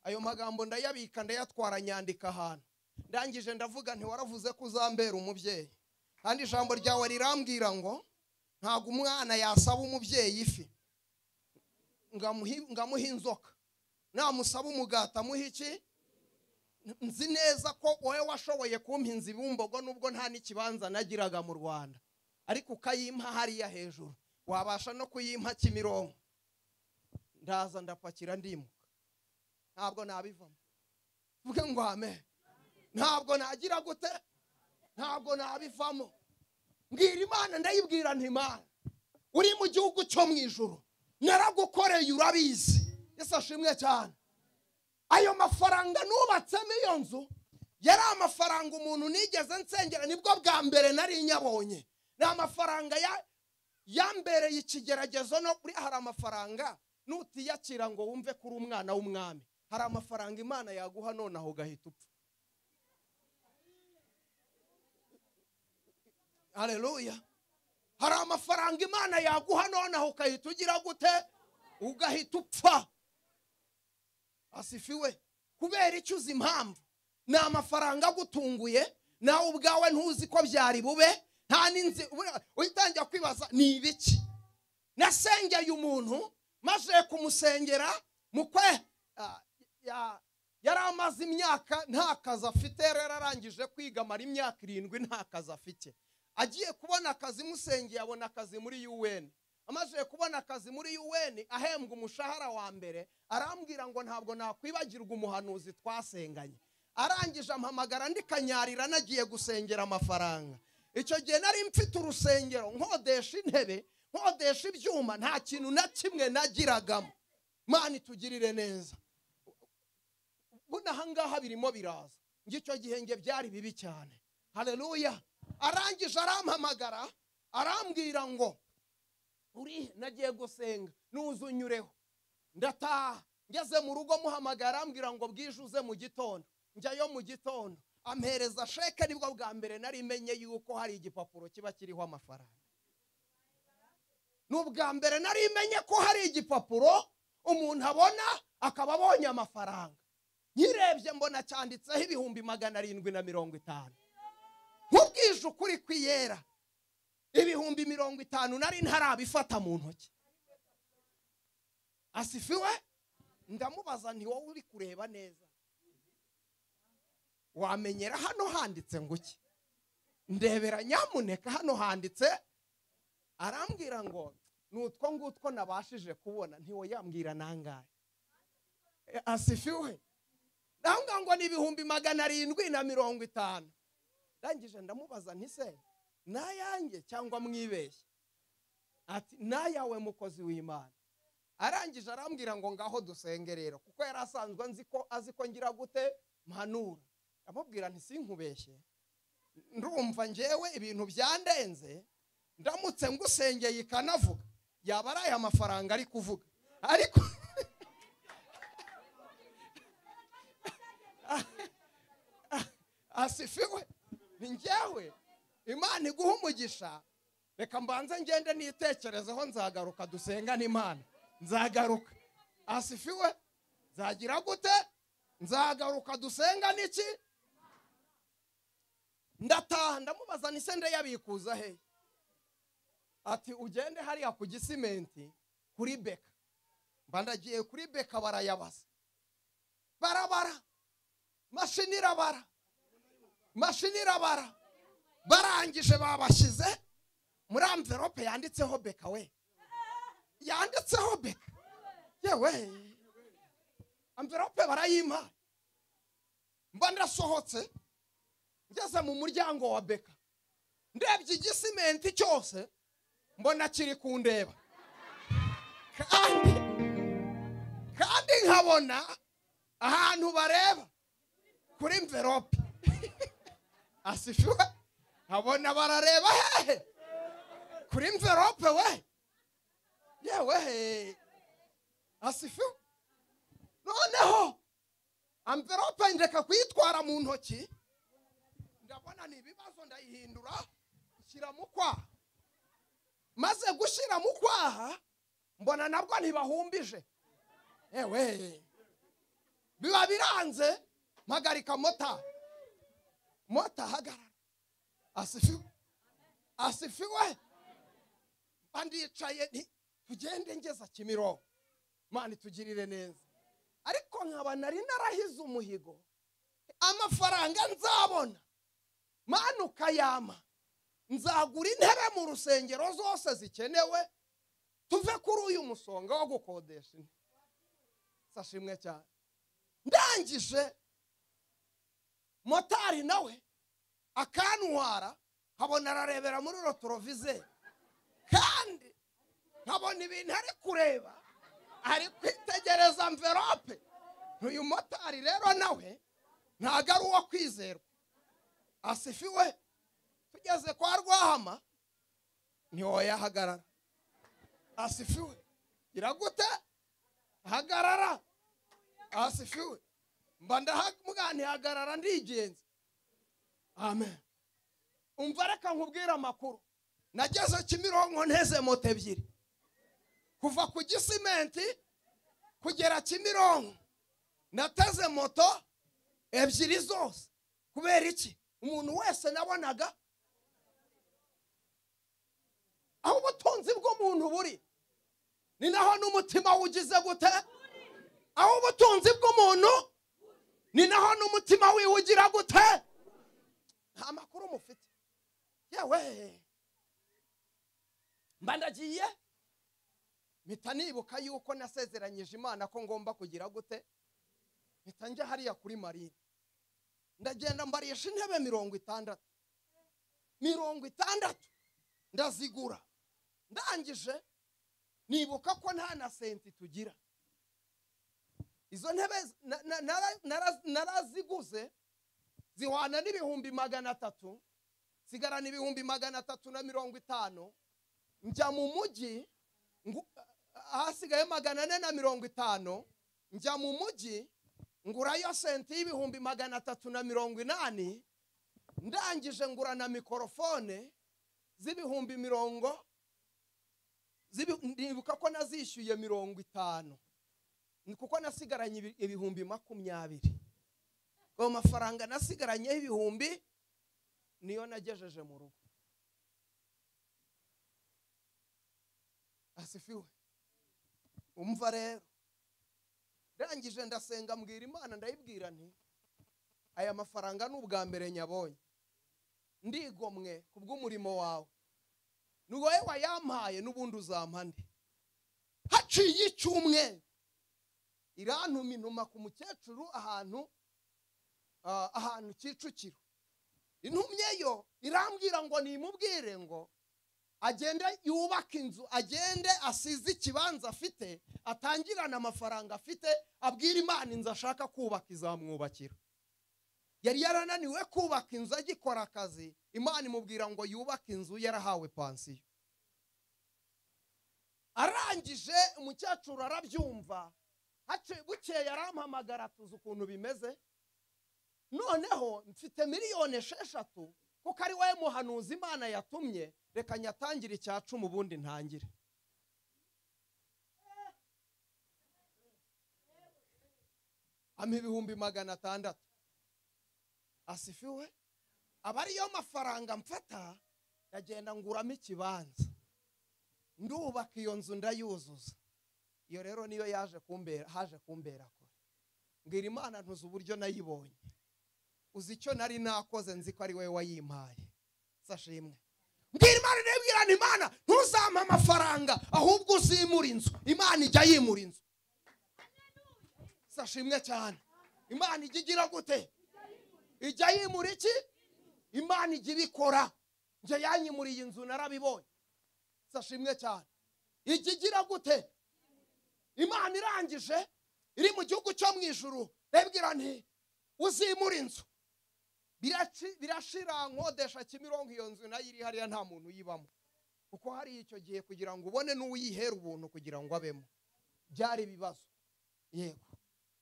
ayo magambo ndayabika ndayatwara nyandika ahantu ndangije ndavuga nti waravuze ko uzambera umubyeyi kandi ijambo ryawe rirambwira ngo ntabwo umwana yasaba umubyeyi ifi ngo amuhe- ngo amuhe inzoka namusaba umugati amuhe iki nzi neza ko wowe washoboye kumpa inzu ibumbogo nubwo nta n'ikibanza nagiraga mu rwanda ariko ukayimpa hariya hejuru wabasha no kuyimpa kimironko ndaza ndapakira ndimuka ntabwo nabivamo mvuge ngo amen ntabwo nagira gute ntabwo nabivamo mbwira imana ndayibwira ntimana uri mu gihugu cyo mu ijoro naragukoreye urabizi ese ashimwe cyane ayo mafaranga nubatsemo iyo nzu yari amafaranga umuntu nigeze nsengera nibwo bwa mbere nari nyabonye ni amafaranga ya- yambereye ikigeragezo no kuri hari amafaranga nutiyakira ngo wumve ko uri umwana w'umwami hari amafaranga imana yaguha nonaho ugahita upfa hareruya hari amafaranga imana yaguha nonaho ukahita ugira gute ugahita upfa asifiwe kubera icyo uzi impamvu ni amafaranga agutunguye nawe ubwawe ntuzi ko byari bube nta n'inzi ubura- ugitangira kwibaza ni ibiki nasengeye umuntu maze kumusengera mu kwe ah, ya- yari amaze imyaka nta kazi afite yari yararangije kwiga amara imyaka irindwi nta kazi afite agiye kubona akazi musengeye abona akazi muri un amaze kubona akazi muri un ahembwa umushahara wa mbere arambwira ngo ntabwo nakwibagirwa umuhanuzi twasenganye arangije ampamagara ndikanyarira nagiye gusengera amafaranga icyo gihe nari mfite urusengero nkodesha intebe nkodesha ibyuma nta kintu na kimwe nagiragamo mani itugirire neza buno ahangaha birimo biraza ngicyo gihe nge byari bibi cyane hareruya arangije arampamagara arambwira ngo uri nagiye gusenga nuzunyureho ndataha ngeze mu rugo muhamagara arambwira ngo bwije uze mu gitondo njyayo mu gitondo ampereza sheke nibwo bwa mbere nari menye yuko hari igipapuro kiba kiriho amafaranga ni ubwa mbere nari menye ko hari igipapuro umuntu abona akaba abonye amafaranga nyirebye mbona cyanditseho ibihumbi magana arindwi na mirongo itanu nk'ubwije ukuri kwiyera ibihumbi mirongo itanu nari ntarabifata mu ntoki asifiwe ndamubaza nti wowe uri kureba neza wamenyera hano handitse ngo iki ndebera nyamuneka hano handitse arambwira ngo ni utwo ngutwo nabashije kubona ntiwoyambwira nangahe E, asifiwe ndambwira ngo ni ibihumbi magana arindwi na mirongo itanu ndangije ndamubaza nti se ni ayanjye cyangwa mwibeshye ati ni ayawe mukozi w'imana arangije arambwira ngo ngaho dusenge rero kuko yari asanzwe nzi ko azi ko ngira gute mpanura amubwira nti sinkubeshye ndumva ngewe ibintu byandenze ndamutse ngusengeye ikanavuga yaba ari aya mafaranga ari kuvuga ariko asifiwe ni njyewe imana iguha umugisha reka mbanze ngende nitekerezeho nzagaruka dusengane imana nzagaruka asifiwe nzagira gute nzagaruka dusengane iki ndataha ndamubaza nise ndeyabikuza hehe ati ugende hariya ku gisimenti kuri beka mba ndagiye kuri beka barayabaza barabara mashini irabara mashini irabara barangije babashyize muri amverope yanditseho beka we yanditseho beka yewe amverope barayimpa mba ndasohotse ngeze mu muryango wa beka ndebye igisimenti cyose mbona kiri kundeba kandi kandi nkabona ahantu bareba kuri mverope asifiwe abona barareba hehe kuri mverope we yewe he asifu noneho amverope ndeka kuyitwara mu ntoki ndabona ni ibibazo ndayihindura shyira mu kwaha maze gushyira mu kwaha mbona nabwo ntibahumbije yewe biba biranze mpagarika mota mota hagarara asifiwe asifiwe mba ndicaye nti tugende ngeza kimironko mani tugirire neza ariko nkaba nari narahize umuhigo amafaranga nzabona mani ukayama nzagura intebe mu rusengero zose zikenewe tuve kuri uyu musonga wo gukodesha intebe sashimwe cyane ndangije motari nawe akantwara nkabona ararebera muri rotorovizeri kandi nkabona ibintu ari kureba ari kwitegereza amverope uyu motari rero nawe ntabwo ari uwo kwizerwa asifiwe tugeze kwa rwahama ntiwoyahagarara asifiwe iragute hagarara asifiwe mba ndahamuganihagarara ndigenzi amen umva reka nkubwire amakuru nageze kimironko nteze moto ebyiri kuva ku gisimenti kugera kimironko nateze moto ebyiri zose kubera iki umuntu wese nabonaga aho ubutunzi bw'umuntu buri ni naho n'umutima wugize gute aho ubutunzi bw'umuntu ni naho n'umutima wiwe ugira gute nta makuru mufite yewe mba ndagiye mpita nibuka yuko nasezeranyije imana ko ngomba kugira gute mpita njya hariya kuri marine ndagenda mbarisha intebe mirongo itandatu mirongo itandatu ndazigura ndangije nibuka ko nta na senti tugira izo ntebe na- na- nara- nara- naraziguze zihwana n'ibihumbi magana atatu nsigarana ibihumbi magana atatu na mirongo itanu njya mu mujyi ngu- ahasigaye magana ane na mirongo itanu njya mu mujyi ngurayo senti y'ibihumbi magana atatu na mirongo inani ndangije ngura na mikorofone z'ibihumbi mirongo z'ibi- ndibuka ko nazishyuye mirongo itanu ni kuko nasigaranye ibi- ibihumbi makumyabiri ayo mafaranga nasigaranyeho ibihumbi niyo nagejeje mu rugo asifiwe umva rero ndangije ndasenga mbwira imana ndayibwira nti aya mafaranga ni ubwa mbere nyabonye ndigomwe ku bw'umurimo wawe ni wowe wayampaye n'ubundi uzampa nde haciye icyumweru irantuma inuma ku mukecuru ahantu ah, ahantu kicukiro intumye yo irambwira ngo nimubwire ngo agende yubake inzu agende asize ikibanza afite atangirane amafaranga afite abwire imana inzu ashaka kubaka izamwubakira yari yarananiwe kubaka inzu agikora akazi imana imubwira ngo yubake inzu yarahawe pansiyo arangije umukecuru arabyumva haciye bukeye arampamagara tuzi ukuntu bimeze noneho mfite miliyoni esheshatu kuko ari wowe muhanuzi imana yatumye reka nyatangire icya cumi ubundi ntangire ampa ibihumbi magana atandatu asifiwe aba ariyo mafaranga mfata ndagenda nguramo ikibanza ndubaka iyo nzu ndayuzuza iyo rero niyo yaje kumbera haje kumbera kure mbwira imana ntuzi uburyo nayibonye uzi icyo nari nakoze nzi ko ari wowe wayimpaye sashimwe mbwira imana ndabwirana imana ntuzampa amafaranga ahubwo uzimura inzu imana ijya yimura inzu sashimwe cyane imana ijya igira gute ijya yimura iki imana ijya ibikora njye yanyimuriye inzu narabibonye sashimwe cyane ijya igira gute imana irangije iri mu gihugu cyo mu ijuru ndabwira nti uzimura inzu Biraci- birashira nkodesha kimironko iyo nzu nayo iri hariya nta muntu uyibamo kuko hari icyo gihe kugira ngo ubone n'uwiyihera ubuntu kugira ngo abemo byari ibibazo yego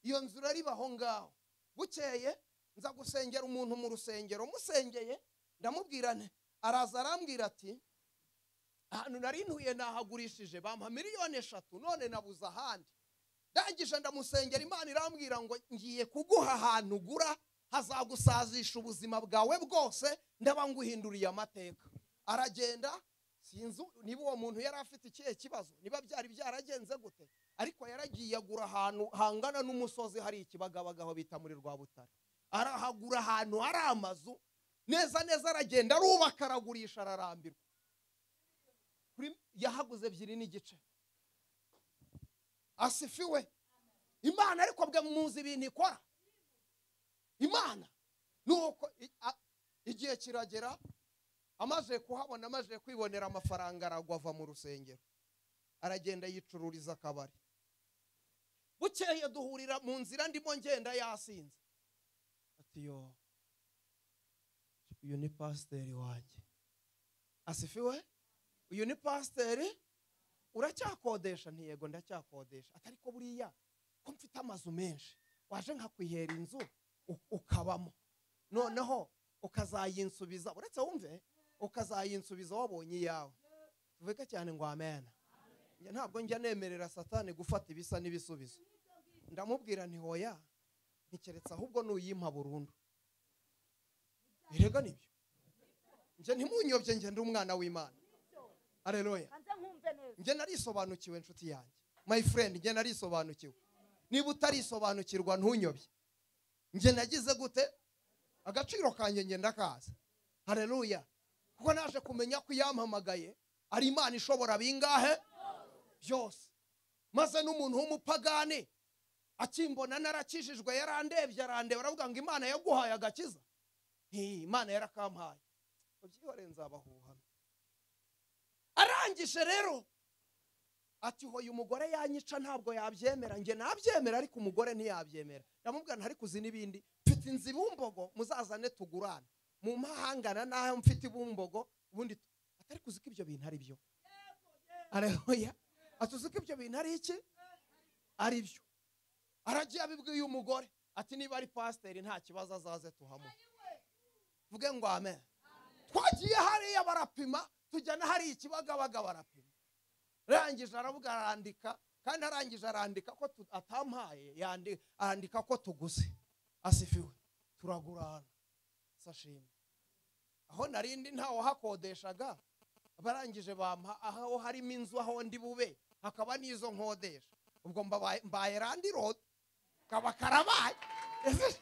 iyo nzu urariba aho ngaho bukeye nza gusengera umuntu mu rusengero musengeye ndamubwira nti araza arambwira ati ahantu nari ntuye nahagurishije bampa miliyoni eshatu none nabuze ahandi ndangije ndamusengera imana irambwira ngo ngiye kuguha ahantu ugura hazagusazisha ubuzima bwawe bwose ndaba nguhinduriye amateka aragenda sinzi niba uwo muntu yari afite ikihe kibazo niba byari byaragenze gute ariko yaragiye agura ahantu hangana n'umusozi hari ikibagabagaho bita muri rwabutare arahagura ahantu hari amazu neza neza aragenda arubaka aragurisha ararambirwa kuri- yahaguze ebyiri n'igice asifiwe imana ariko bwe muzi ibintu ikora imana nuko i- a- igihe kiragera amaze kuhabona amaze kwibonera amafaranga aragwa ava mu rusengero aragenda yicururiza akabari bukeye duhurira mu nzira ndimo ngenda yasinze ati yo uyu ni pasiteri wanjye asifiwe uyu ni pasiteri uracyakodesha ntiyego ndacyakodesha Ati, ariko buriya ko mfite amazu menshi waje nkakwihera inzu u- ukabamo noneho ukazayinsubiza uretse wumve ukazayinsubiza wabonye iyawe tuvuge cyane ngo amena Njye ntabwo njya nemerera satani gufata ibisa n'ibisubizo ndamubwira nti hoya ntikeretse ahubwo nuyimpa burundu erega nibyo njye ntimunyobye njye ndi umwana w'imana areruya hanze nkumve neza njye narisobanukiwe inshuti yanjye my friend njye narisobanukiwe niba utarisobanukirwa ntunyobye njye nagize gute agaciro kanjye njye ndakaza hareruya kuko naje kumenya ko iyampamagaye ari imana ishobora bingahe byose maze n'umuntu w'umupagani akimbona narakijijwe yarandebye arandeba aravuga ngo imana yaguhaye agakiza Hi, imana yarakampaye mubyihore nzabahuhana arangije rero ati hoye umugore yanyica ntabwo yabyemera njye nabyemera ariko umugore ntiyabyemera ndamubwira nti ariko uzi n'ibindi mfite inzu ibumbogo muzazane tugurane mu mahangana n'aho mfite ibumbogo ubundi tu- ati ariko uzi ko ibyo bintu ari byo arahoya ati uzi ko ibyo bintu ari iki ari byo aragiye abibwiye umugore ati niba ari pasiteri nta kibazo azaze tuhamuhe tuvuge ngo amen twagiye hariya barapima tujya na hariya ikibagabaga barapima arangije aravuga arandika kandi arangije arandika ko tu- atampaye yandi- arandika ko tuguze asifiwe turagurana sashimwe aho narindi ntawe hakodeshaga barangije bampa aho harimo inzu aho ndi bube hakaba n'izo nkodesha ubwo mbabaye- mbaye randi rodi kaba karabaye Ese-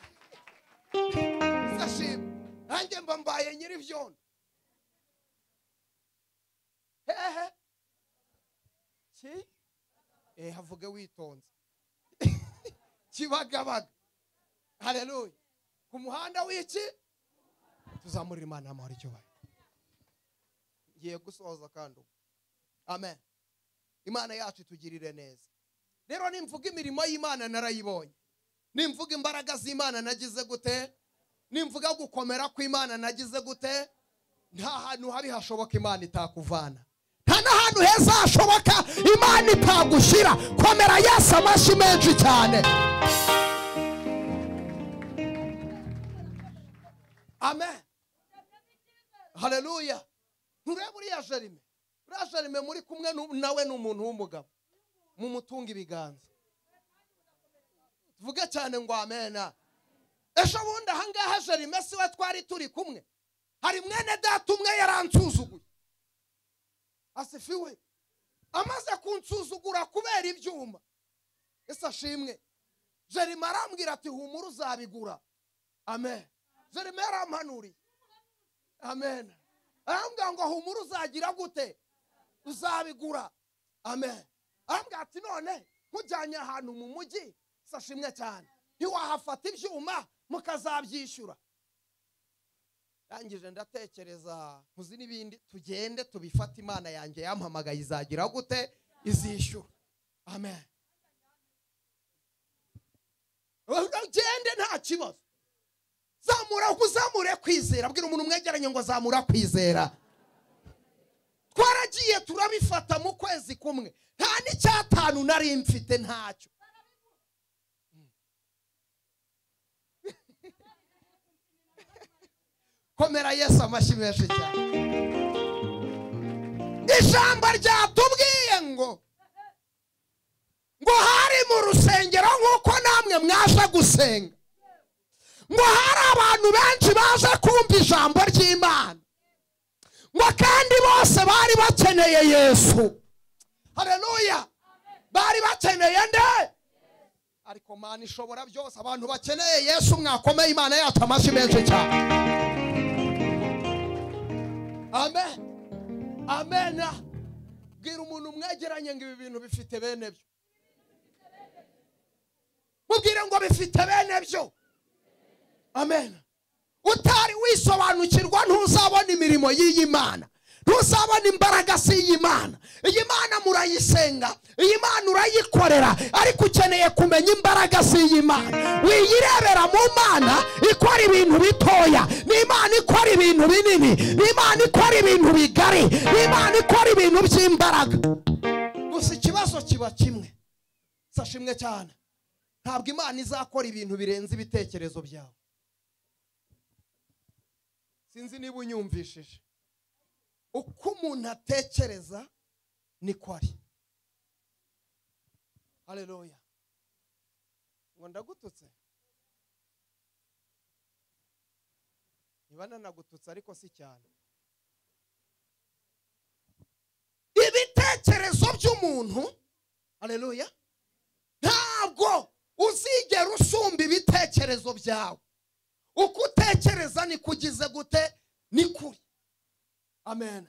sashimwe nanjye mba mbaye nyiri byondo hehe ki eh havuge witonze kibagabaga haleluya ku muhanda w'iki tuzamurira imana amahoro icyubahiro ngiye gusoza kandi ubu amen imana yacu itugirire neza rero nimvuga imirimo y'imana narayibonye nimvuga imbaraga z'imana nagize gute nimvuga gukomera kw'imana nagize gute nta hantu habi hashoboka imana itakuvana nta n'ahantu heza hashoboka imana itagushyira komera yesu amashyi menshi cyane amen haleluya nturebe uriya jerime uriya jerime muri kumwe nu- nawe ni umuntu w'umugabo mumutunga ibiganza tuvuge cyane ngo amena ejo bundi ahangaha jerime si we twari turi kumwe hari mwene data umwe yaransuzuguye asifiwe amaze kunsuzugura kubera ibyuma ese ashimwe jerime arambwira ati humura uzabigura amen jerime yarampanuriye amen arambwira ngo humura uzagira gute uzabigura amen arambwira ati none nkujyanye ahantu mu mujyi se ashimwe cyane ntiwahafata ibyuma mukazabyishyura ndangije ndatekereza nkuzi n'ibindi tugende tubifate imana yanjye yampamagaye izagira gute izishyura amen ugende nta kibazo zamura kuzamure kwizera bwira umuntu mwegeranye ngo zamura kwizera twaragiye turabifata mu kwezi kumwe nta n'icyatanu nari mfite ntacyo komera yesu amashyi menshi cyane ijambo ryatubwiye ngo ngo hari mu rusengero nk'uko namwe mwaje gusenga ngo hari abantu benshi baje kumva ijambo ry'imana ngo kandi bose bari bakeneye yesu hareruya bari bakeneye nde ariko mana ishobora byose abantu bakeneye yesu mwakomeye imana yacu amashyi menshi cyane amen amena bwira umuntu mwegeranye ngo ibi bintu bifite bene byo mubwire ngo bifite bene byo amen utari wisobanukirwa ntuzabona imirimo y'iyi mana ntuzabona imbaraga z'iyi mana iyi mana murayisenga iyi mana urayikorera ariko ukeneye kumenya imbaraga z'iyi mana wiyirebera mu mana ikora ibintu bitoya ni imana ikora ibintu binini ni imana ikora ibintu bigari ni imana ikora ibintu by'imbaraga gusa ikibazo kiba kimwe sashimwe cyane ntabwo imana izakora ibintu birenze ibitekerezo byawe sinzi niba unyumvishije uko umuntu atekereza niko ari hareruya ngo ndagututse niba nanagututse ariko si cyane ibitekerezo by'umuntu hareruya ntabwo uzigera usumba ibitekerezo byawe uko utekereza niko ugize gute ni kuri amen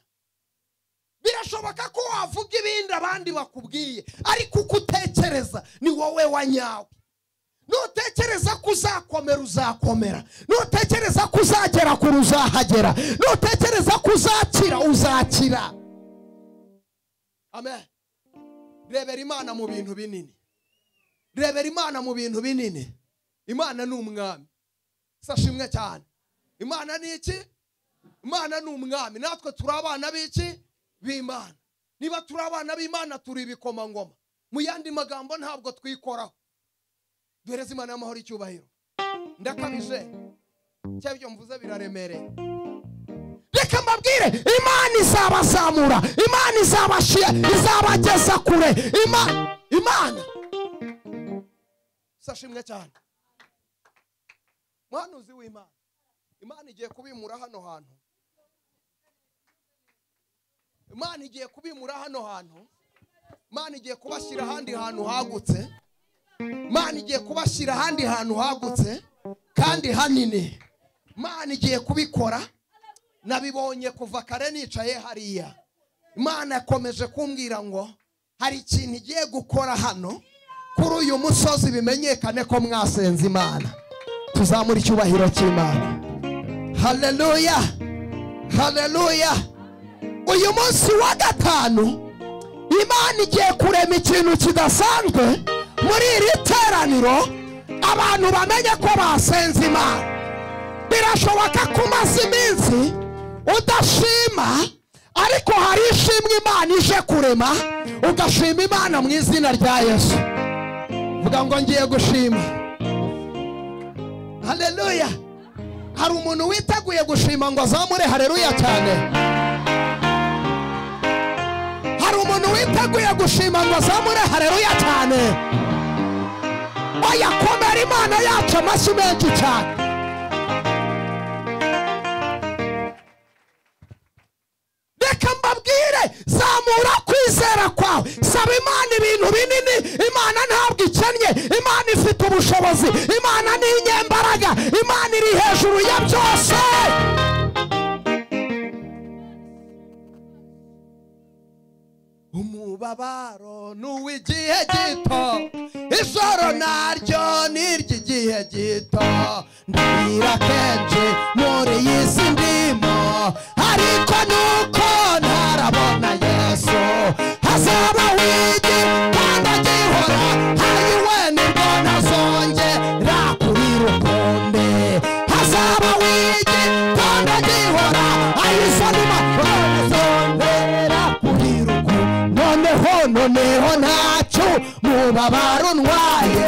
birashoboka ko wavuga ibindi abandi bakubwiye ariko uko utekereza ni wowe wanyawe nutekereza ko uzakomera uzakomera nutekereza ko uzagera kure uzahagera nutekereza ko uzakira uzakira amen rebera imana mu bintu binini rebera imana mu bintu binini imana ni umwami sashimwe cyane imana ni iki imana ni umwami natwe turi abana b'iki b'imana niba turi abana b'imana turi ibikomangoma mu yandi magambo ntabwo twikoraho duhereze imana y'amahoro icyubahiro ndakabije cyangwa ibyo mvuze biraremereye reka mbabwire imana izabazamura imana izabashyira izabageza kure imana imana sashimwe cyane muhanuzi w'imana imana igiye kubimura hano hantu imana igiye kubimura hano hantu imana igiye kubashyira ahandi hantu hagutse imana igiye kubashyira ahandi hantu hagutse kandi hanini imana igiye kubikora nabibonye kuva kare nicaye hariya imana yakomeje kumbwira ngo hari ikintu igiye gukora hano kuri uyu musozi bimenyekane ko mwasenze imana tuzamure icyubahiro cy'imana haleluya haleluya uyu munsi wa gatanu imana igiye kurema ikintu kidasanzwe muri iri teraniro abantu bamenye ko basenze imana birashoboka ko umaze iminsi udashima ariko hari ishimwe imana ije kurema ugashima imana mu izina rya yesu vuga ngo ngiye gushima haleluya hari umuntu witeguye gushima ngo azamure hareruya cyane hari umuntu witeguye gushima ngo azamure hareruya cyane oya komera imana yacu amashyi menshi cyane reka mbabwire zamura kwizera kwawe saba imana ibintu binini imana ntabwo ikennye imana ifite ubushobozi imana ni inyembaraga imana iri hejuru ya byose umubabaro ni uw'igihe gito ijoro naryo ni iry'igihe gito ndabwira kenshi muri iyi si ndimo ariko nuko ntarabona yesu hazaba wigi kandi agihora hari nibwo nazongera kuri rukumbi hazaba wigi kandi agihora ayisanima nazongera abarunwaye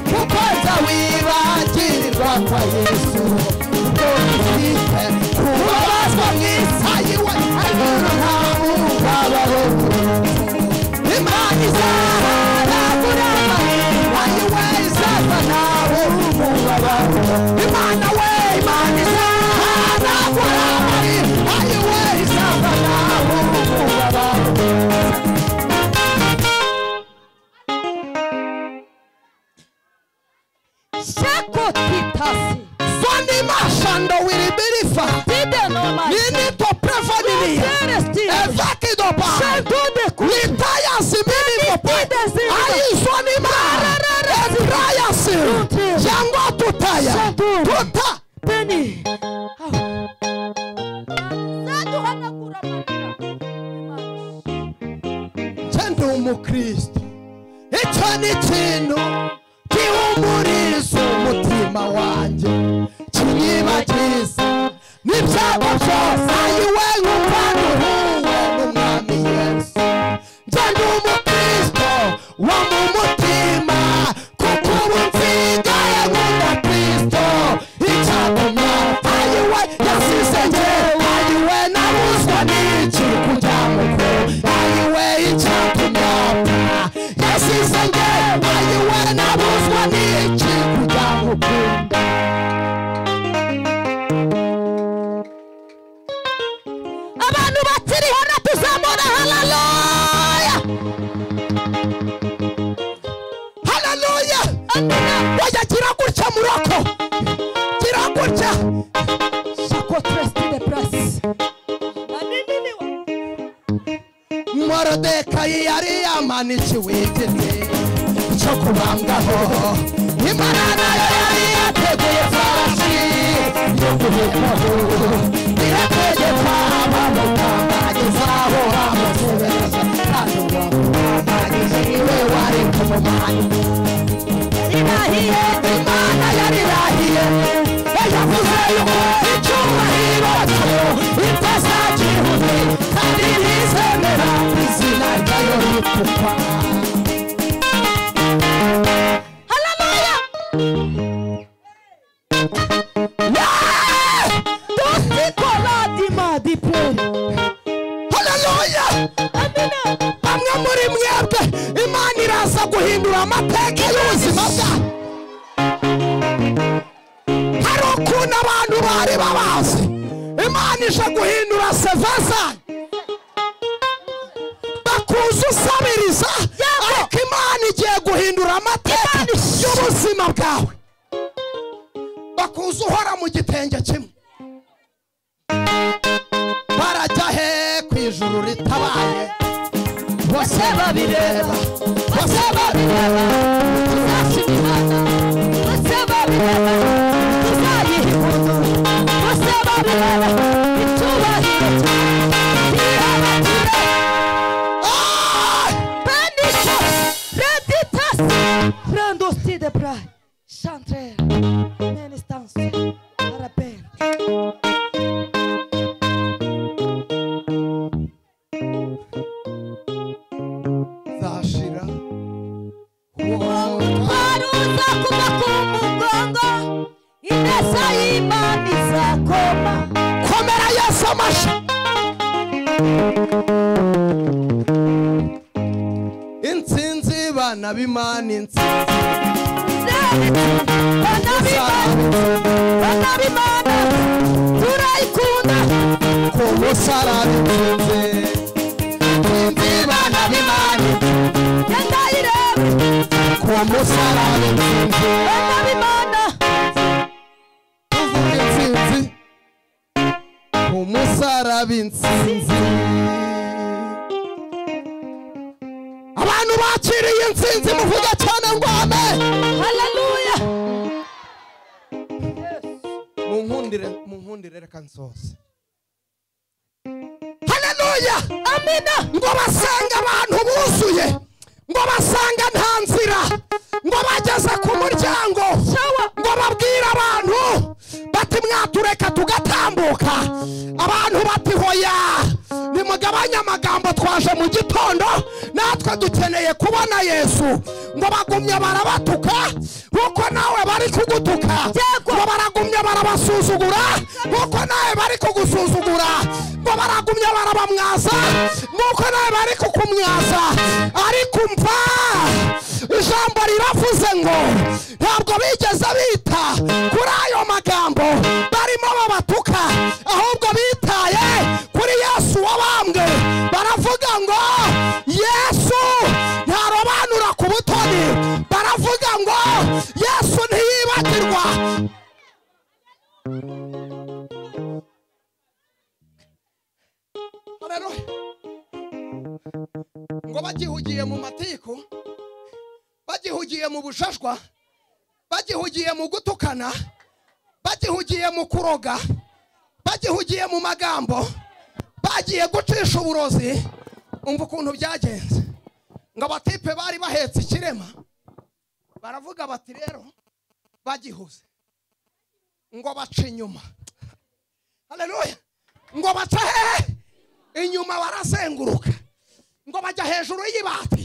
kuko nza wibagirwa kwa yesu ubwo ufite kubabazwa mu isayi we ariko nta mubabaho imana izaharagura amahirwe ayiwe izava ntawe umubabaho imana we imana izaharagura amahirwe ayiwe izava ntawe umubabaho shakotitasi Sani mashando wili bilifa. Nini topre familia. Evaki dopa. Litaya simini dopa. Ayi sani ma. Ebraya si. Yango tutaya. Tuta. Chende umukristo. Icyo ni ikintu gihumuriza umutima wanjye kinyibagiza n'ibyago byose ayiwe nkumva nduhuwe n'umwami yesu njye ndi umukristo wo mu mutima kuko ubu nsigaye nkunda kristo icyatuma ayiwe yasize njye ayiwe nabuzwa n'iki kujya mu kwe ayiwe icyatuma apfa yasize njye ayiwe nabuzwa n'iki kujya mu kwe abantu bakiri hano tuzamura hararoya haleluya wajya gira gutya muroko gira gutya morodekayi yari yamanikiwe igiti cyo kubambaho imana nayo yari yategeye farashi yo guhekaho irategeka abamutambageza aho hamusereza kandi uwo mutambagije iwe wari kumumanyi irahiye imana yarirahiye yavuze yuko icyubahiro cyo itazagihuje kandi ntizemera izina ryayo ritukwa hararoya dusikoradima diperi haleluya bamwe muri mwebwe imana iraza guhindura amateka y'ubuzima bwanyu hari ukuntu abantu bari babazi imana ije guhindura seva zanyu bakuza usabiriza ariko imana igiye guhindura amateka y'ubuzima bwawe bakuza uhora mu gitenge kimwe barajya he ku ijuru ritabaye bose babireba bose babireba tuzashyira imihanda bose babireba tuzayiha impundu bose babireba itubahiro twihabatire Benito, Reditas, Randosti de Brai, Chantre, Menistans, Araben. zashira Waruza kuva ku mugongo, indesa y'Imana izakoma. komera yesu amashi insinzi bana b'imana insinzi Bana b'Imana, bana b'Imana, turayikunda. ku musaraba insinzi insinzi bana b'imana Yandayireba, ku musaraba insinzi bana b'Imana, tuvuga insinzi ku musaraba insinzi abantu bakiriye insinzi muvuga cyane ngo amen haleluya. munkundire munkundire reka nsoze haleluya amina ngo basanga abantu buzuye ngo basanga nta nzira ngo bageze ku muryango ngo babwire abantu bati mwatureka tugatambuka abantu bati hoya nimugabanye amagambo twaje mu gitondo natwe dukeneye bakeneye kubona yesu ngo bagumye barabatuka kuko nawe bari kugutuka ngo baragumye barabasuzugura kuko nawe bari kugusuzugura ngo baragumye barabamwaza nk'uko nawe bari kukumwaza ariko umva ijambo riravuze ngo ntabwo bigeze bita kuri ayo magambo barimo babatuka ahubwo bitaye kuri yesu wabambwe baravuga ngo yesu ntarobanura ku butoni baravuga ngo yesu ntiyibagirwa Haleluya. ngo bagihugiye mu matiko bagihugiye mu bushashwa bagihugiye mu gutukana bagihugiye mu kuroga bagihugiye mu magambo bagiye gucisha uburozi umva ukuntu byagenze ngo abatipe bari bahetse ikirema baravuga bati rero bagihuze ngo baca inyuma haleluya ngo baca hehe inyuma barazenguruka ngo bajya hejuru y'ibati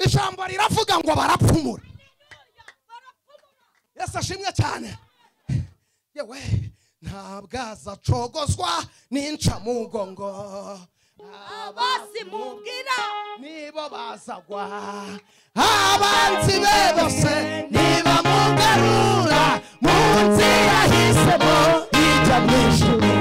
ijambo riravuga ngo barapfumura yesu ashimwe cyane yewe ntabwo azacogozwa n'incamugongo abasi mubwira nibo bazagwa abanzi be bose nibamugarura mu nzira yahisemo ijya mu ijuru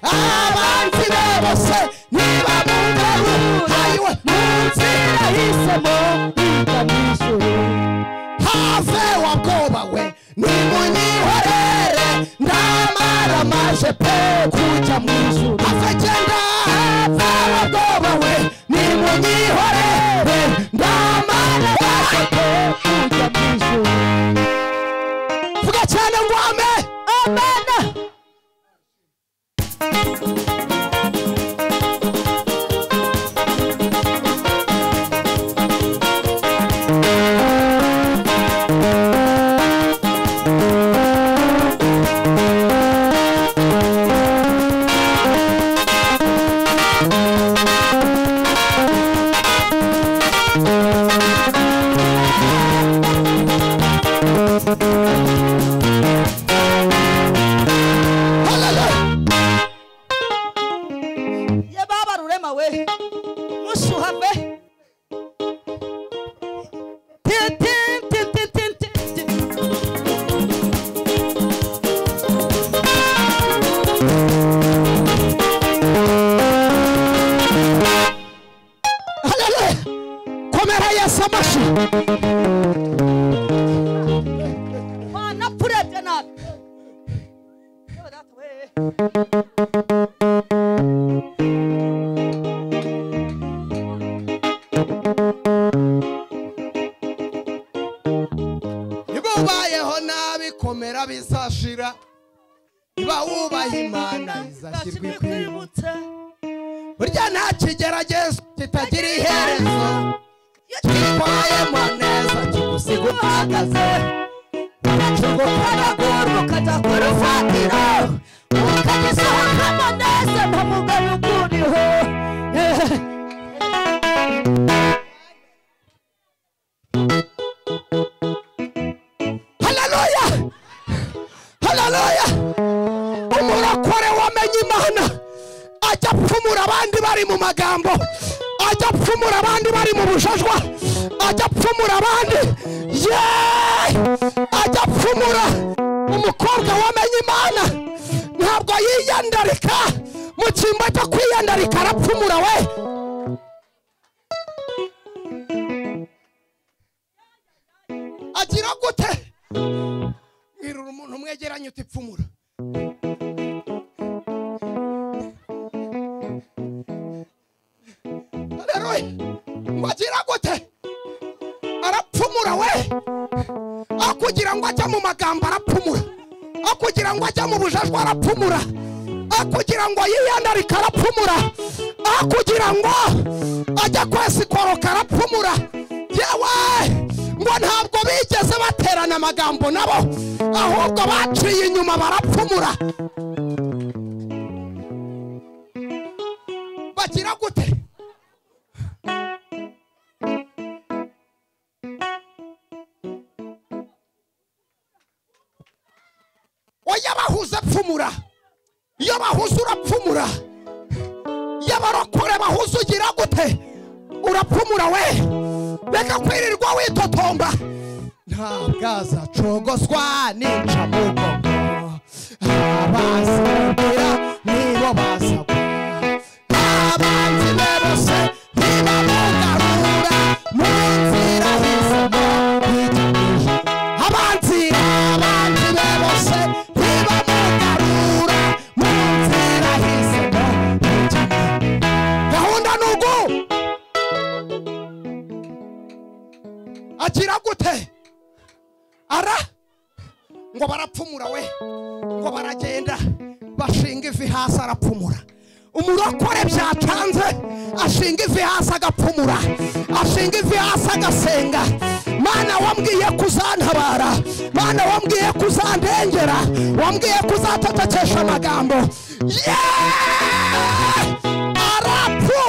abanzi be bose nibamugarura ayiwe, mu nzira yahisemo ijya mu ijuru have wabwobawe nimunyihorere ndamara maje pe kujya mu ijuru have genda have wabwobawe nimunyihorere ndamara maje pe kujya mu ijuru vuga cyane ngo ame amena haleluya ye baba rurema we mushuhave haleluya komera yesu amashi wanapurebye nabi niba ubayeho nabi komera bizashira niba wubaha imana izashyirwa ikwibutso burya nta kigeragezo kitagira iherezo twitwayemo neza kigusiga utagaze ukacunga ukaragura ukajya ku rufatiro ukagisohokamo neza nta mugayo ukuriho haleluya haleluya umurokore wamenye imana ajya apfumura abandi bari mu magambo ajya apfumura abandi bari mu bujajwa ajya apfumura abandi ye ajya apfumura umukobwa wamenye imana ntabwo yiyandarika mu cyimbo cyo kwiyandarika arapfumura we agira gute mwirura umuntu mwegeranye uti pfumura haleluya ngo agira gute arapfumura we aho kugira ngo ajya mu magambo arapfumura aho kugira ngo ajya mu bujajwa arapfumura aho kugira ngo yiyandarike arapfumura aho kugira ngo ajya kwesikoroka arapfumura yewe ngo ntabwo bigeze baterana amagambo nabo ahubwo baciye inyuma barapfumura bagira gute oya bahuze pfumura iyo bahuze urapfumura iyo abarokore bahuze ugira gute urapfumura we reka kwirirwa witotomba nta bwaza cogoswa nica mugo abazagira nibo bazagwa abanzi be bose ntibamugarura mu nzira y'izima yitabije abanzi abanzi be bose ntibamugarura mu nzira y'izima yitabije gahunda ni ugu agira gute ara ngo barapfumura we ngo baragenda bashinga ivi hasi arapfumura umurokore byacanze ashinga ivi hasi agapfumura ashinga ivi hasi agasenga mana wambwiye kuzantabara mana wambwiye kuzandengera wambwiye kuzatatakesha amagambo yeee arapfu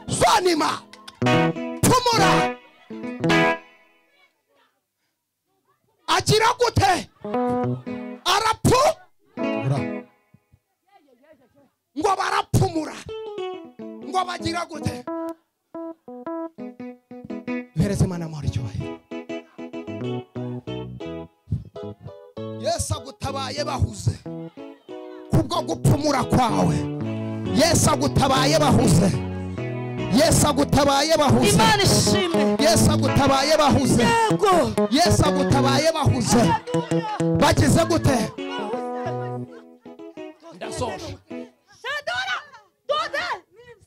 sonima pfumura agira gute arapfu ngo barapfumura ngo bagira gute duhereze imana amahoro icyubahiro yesu agutabaye bahuze kubwo gupfumura kwawe yesu agutabaye bahuze yesu agutabaye bahuze imana ishimwe yesu agutabaye bahuze yego yesu agutabaye bahuze bagize gute ndasoje J'adore Dodel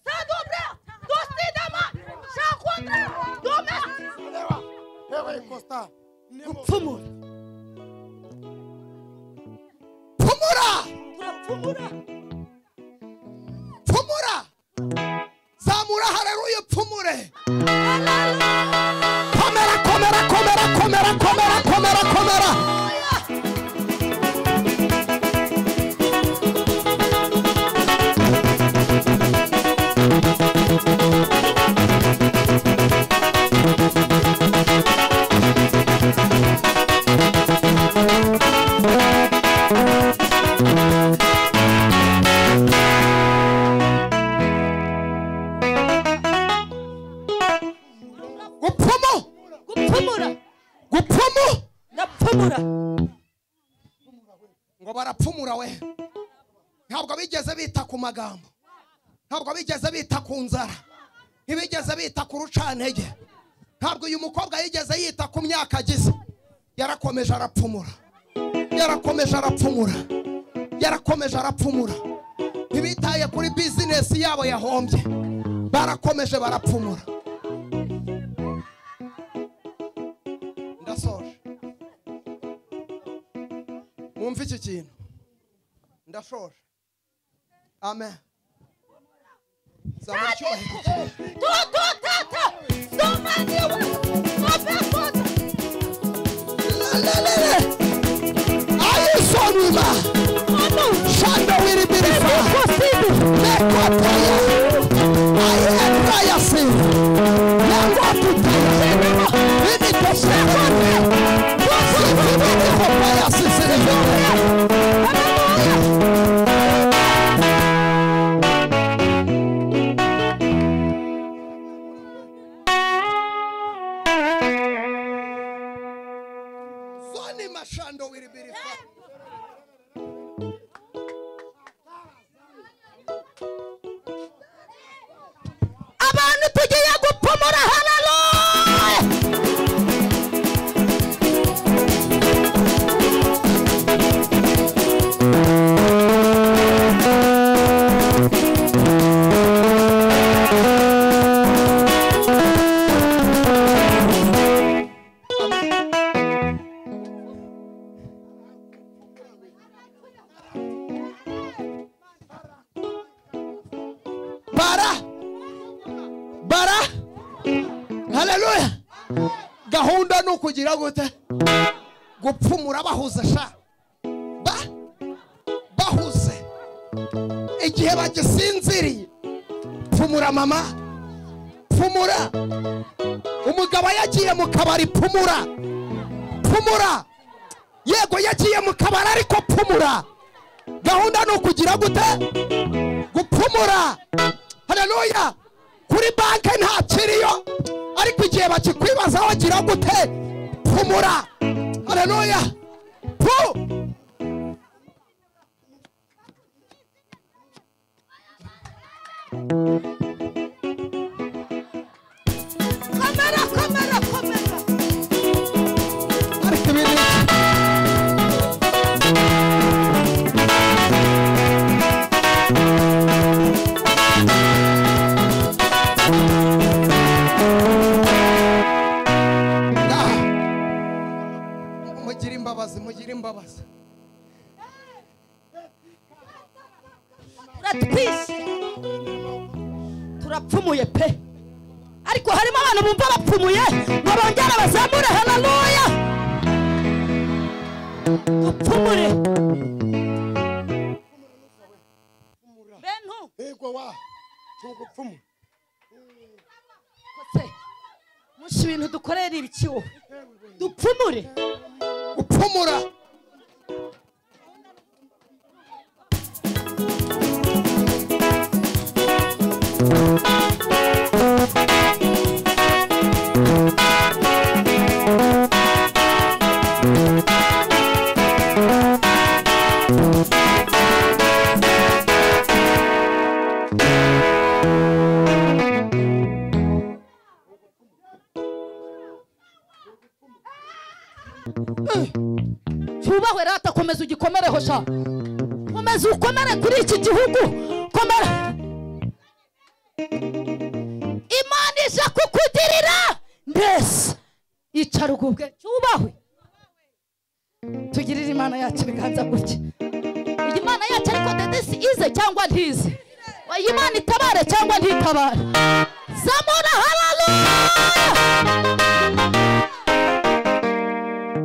Sadobre Dosidama Shakonda Domes pfumura pfumura pfumura zamura hareruya upfumure komera komera komera komera komera komera komera gupfumu gupfumura gupfumu ndapfumura ngo barapfumura we ntabwo bigeze bita ku magambo ntabwo bigeze bita ku nzara ntibigeze bita ku rucantege ntabwo uyu mukobwa yigeze yita ku myaka agize yarakomeje arapfumura yarakomeje arapfumura yarakomeje arapfumura ntibitaye kuri bizinesi yabo yahombye barakomeje barapfumura ndasoje mwumve iki kintu ndashoje amen zamura icyubahiro Dodotata Domaniwa Obekota Lelelele. ayisonwiba shanda wiribirifa mekotaya ayebrayasi yangotuta initoshekote wasivibirihopayasisirivyoe Zoni mashando wiribirifa. abantu tugiye gupfumura hararoye bara bara haleluya gahunda ni ukugira gute gupfumura bahuze sha ba bahuze igihe bagisinziriye pfumura mama pfumura umugabo yagiye mu kabari pfumura pfumura yego yagiye mu kabari ariko pfumura gahunda ni ukugira gute gupfumura haleluya kuri banki ntakiriyo ariko igihe bakikwibazaho gira gute pfumura haleluya pfu komera komera komera ariko ibintu Ah! mugire imbabazi mugire imbabazi turatwishe turapfumuye pe ariko harimo abantu bumva bapfumuye ngo bongere bazamure haleluya bapfumure bentu yego wa ntugupfumu kose musha ibintu dukorera ibiki wowe dupfumure gupfumura cyubahwe rata komeza ugikomereho sha komeza ukomere kuri iki gihugu komera imana ije kukugirira mbese icara ugubwe cyubahwe tugirire imana yacu ibiganza gutya iyi mana yacu ariko dedesi ize cyangwa ntize iyi mana itabare cyangwa ntitabare zamura hararuya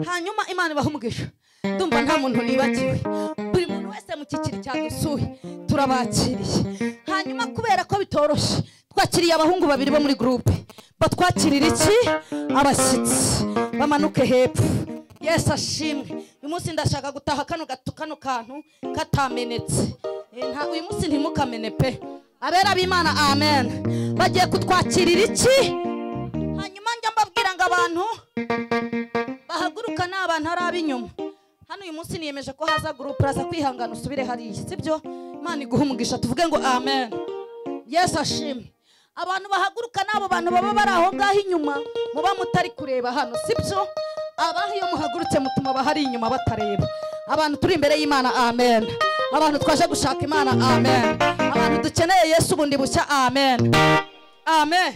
hanyuma imana ibaha umugisha ndumva nta muntu nibagiwe buri muntu wese mu cyiciro cyadusuye turabakiriye hanyuma kubera ko bitoroshye twakiriye abahungu babiri bo muri gurupe batwakirira iki abashyitsi bamanuke hepfo yesu ashimwe uyu munsi ndashaka gutaha kano gato kano kantu katamenetse Eh, nta- uyu munsi ntimukamene pe abera b'imana amen bagiye kutwakirira iki hanyuma njya mbabwira ngo abantu bahaguruka ni abantu ari ab'inyuma hano uyu munsi niyemeje ko haza gurupe uraza kwihangana usubire hariya sibyo imana iguha umugisha tuvuge ngo amen yesu ashimwe abantu bahaguruka ni abo bantu baba bari aho ngaho inyuma muba mutari kureba hano sibyo abaho iyo muhagurutse mutuma abahari inyuma batareba abantu turi imbere y'imana amen abantu twaje gushaka imana amen abantu dukeneye yesu bundi bushya amen amen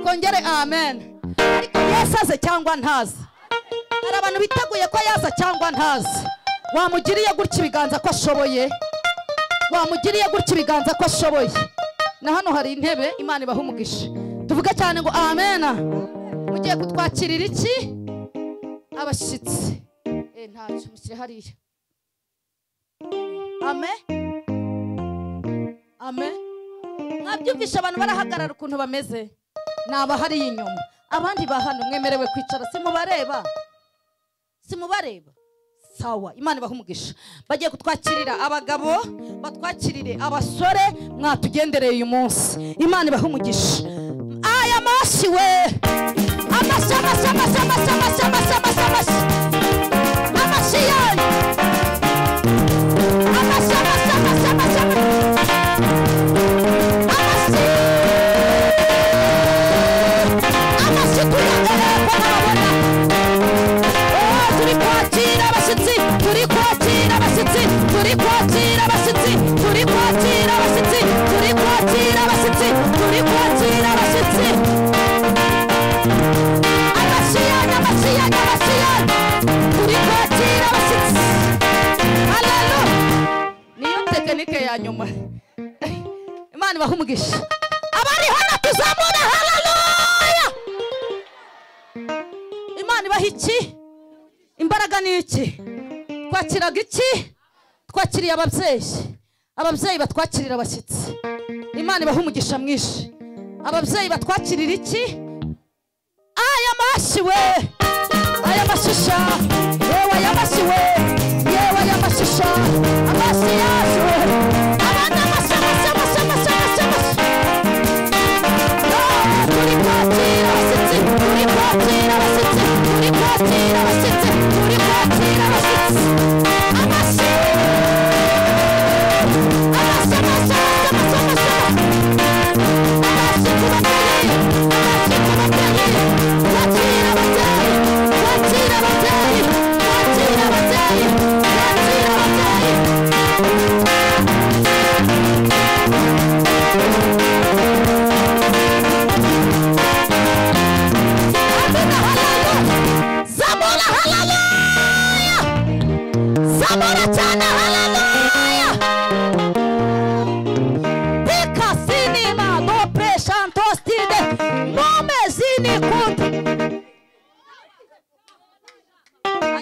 kongere amen ariko yesu aze cyangwa ntaze hari abantu biteguye ko yaza cyangwa ntazi wamugiriye gutya ibiganza ko ashoboye wamugiriye gutya ibiganza ko ashoboye na hano hari intebe imana ibaha umugisha tuvuge cyane ngo amena mugiye kutwakirira iki abashyitsi Eh, ntacyo mushyire hariya ame ame mwabyumvisha abantu barahagarara ukuntu bameze ni abahariye inyuma abandi bahano mwemerewe kwicara simubareba simubareba sawa imana ibaha umugisha bagiye kutwakirira abagabo batwakirire abasore mwatugendereye uyu munsi imana ibaha umugisha aya mashyi we amashyi amashyi amashyi amashyi amashyi amashyi amashyi amashyi amashyi yanyu amashyi amashyi amashyi amashyi amashyi amashyi tuyagereko barabona Oh, turi kwakira abashyitsi turi kwakira abashyitsi turi kwakira abashyitsi turi kwakira abashyitsi turi kwakira abashyitsi turi kwakira abashyitsi abashyiyanya abashyiyanya abashyiyanya turi kwakira abashyitsi haleluya niyo tekinike ya nyuma imana ibaha umugisha abari hano tuzamura haleluya imana ibaha iki imbaraga ni iki twakiraga iki twakiriye ababyeyi ababyeyi batwakirira abashyitsi imana imana ibaha umugisha mwinshi ababyeyi batwakirira iki aya mashyi we aya mashisha yewe aya mashyi we yewe aya mashisha amashyi yaje abana amashyi amashyi amashyi amashyi amashyi amashyi turi kwakira abashyitsi turi kwakira abashyitsi turi kwakira abashyitsi turi kwakira abashyitsi amashyi amashyi amashyi amashyi amashyi amashyi Cyane haleluya! Pika sinima dobre shantostide nome zini kundi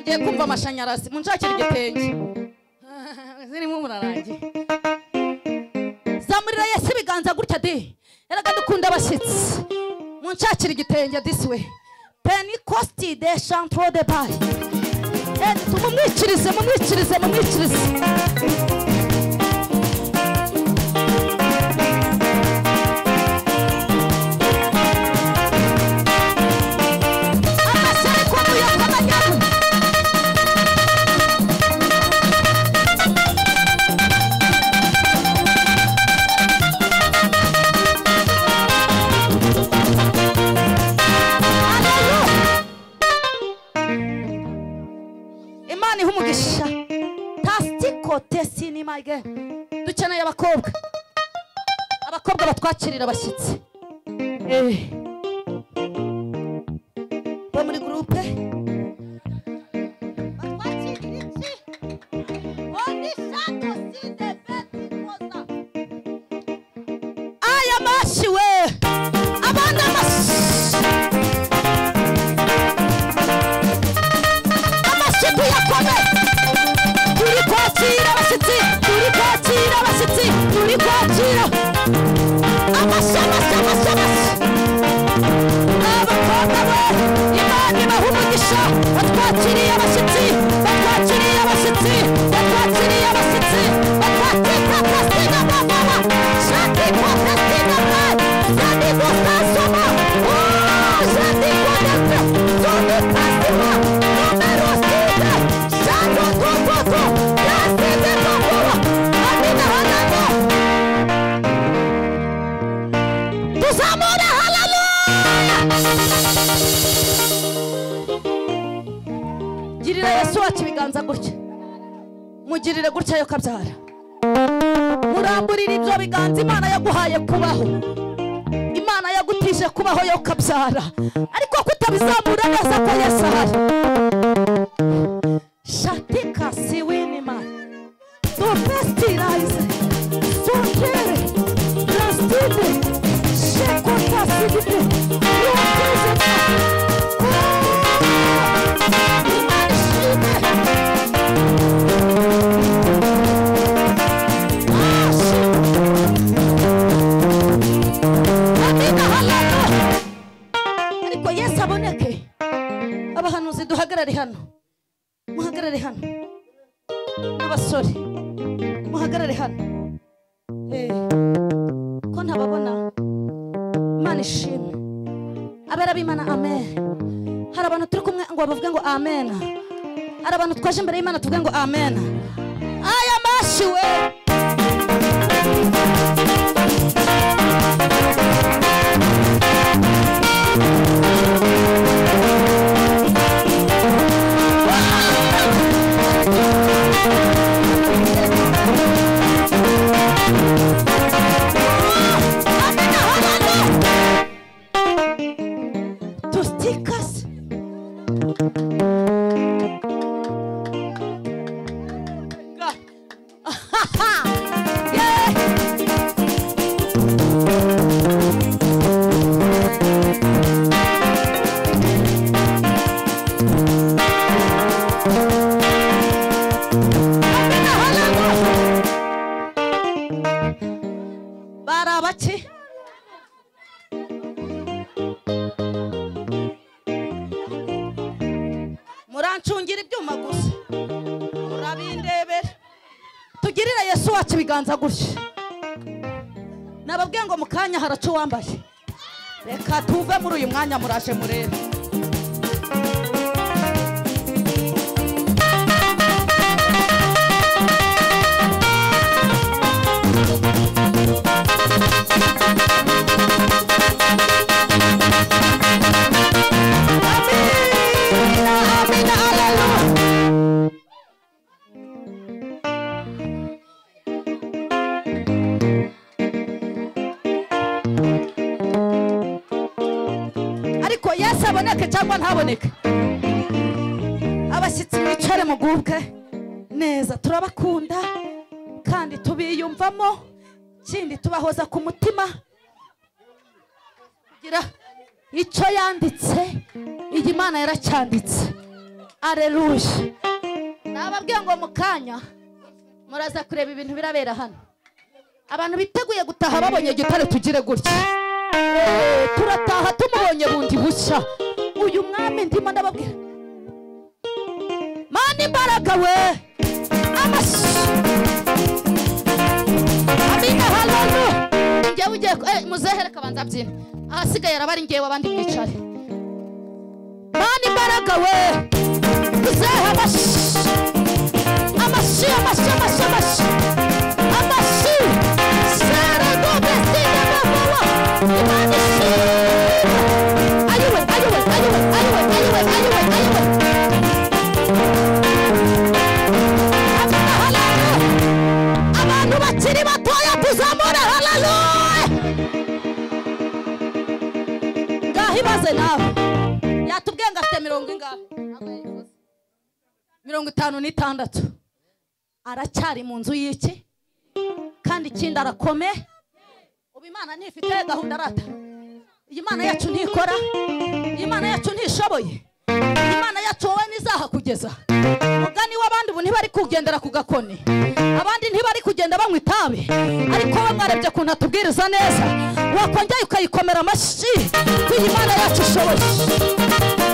ngiye kumva amashanyarazi munshakira igitenge zirimo murarangiye zamurira yesu ibiganza gutya di erega dukunda abashyitsi munshakira igitenge disiwe penikosti de shantro de bari mumwicirize mumwicirize mumwicirize Amashyi ari kuvuye ku manyaru. imana iha umugisha tasitikote sinimage dukeneye abakobwa abakobwa batwakirira abashyitsi Eh. bo muri gurupe aya mashyi we abandi amashyi amashyiga yakome turi kwakira abashyitsi turi kwakira abashyitsi turi kwakira amashyi amashyi amashyi amashyi abakobwa be imana ibaha umugisha batwakiriye abashyitsi batwakiriye abashyitsi batwakiriye abashyitsi batwakiriye abashyitsi bababa shati kwakasina mwe shati gusasoma shati kwakasina zombie kwakasina numero sita shato tototo yasize kokoba amina hanano tuzamura haleluya girira yesu wacu ibiganza gutya mugirire gutya yo kabyara muramburire ibyo biganza imana yaguhaye kubaho imana yagutije kubaho yo kabyara ariko kutabizamura neza ko yesu ahari shatika siwinima dopestirayize songere rasitide shekotasigide Amina, haleluya. ariko yesu aboneke abahanuzi duhagarare hano muhagarare hano n'abasore muhagarare hano Eh, ko ntababona imana ishimwe abera b'imana amen hari abantu turi kumwe ngo bavuge ngo amen hari abantu twaje imbere y'imana tuvuge ngo amen aya mashyi we amena hagano tusitikasi tugirira yesu wacu ibiganza gutya nababwiye ngo mu kanya haraca uwambaye reka tuve muri uyu mwanya muraje murebe ariko yesu aboneke cyangwa ntaboneke abashyitsi bicare mugubwe neza turabakunda kandi tubiyumvamo ikindi tubahoza ku mutima gira icyo yanditse iyi mana yaracyanditse areruye nababwiye ngo mu kanya muraza kureba ibintu birabera hano abantu biteguye gutaha babonye gitare tugire gutya Eh, turataha tumubonye bundi bushya uyu mwami ndimo ndababwira mani imbaraga we amashyi amina halalo njyewe ugiye ku- eh, muzehe reka banza mbyine ahasigaye araba ari njyewe abandi mwicare mani imbaraga we muzehe amashyi amashyi amashyi amashyi amashyi amashyi sere gobesine bavuwa imana ishimwe ayiwe ayiwe ayiwe ayiwe ayiwe ayiwe ayiwe Amina, haleluya. abantu bakiri batoya tuzamure haleluya ngaho ibaze nawe yatubwiye ngo afite mirongo ingahe Ntabwo yayivuze. mirongo itanu n'itandatu aracyari mu nzu y'iki kandi ikindi arakome ubu imana ntifite gahunda arata iyi mana yacu ntikora iyi mana yacu ntishoboye iyi mana yacu wowe ntizahakugeza mugani w'abandi ubu ntibari kugendera ku gakoni abandi ntibari kugenda banywa itabi ariko we mwarebye ukuntu atubwiriza neza wakongera ukayikomera amashyi ko iyi mana yacu ishoboye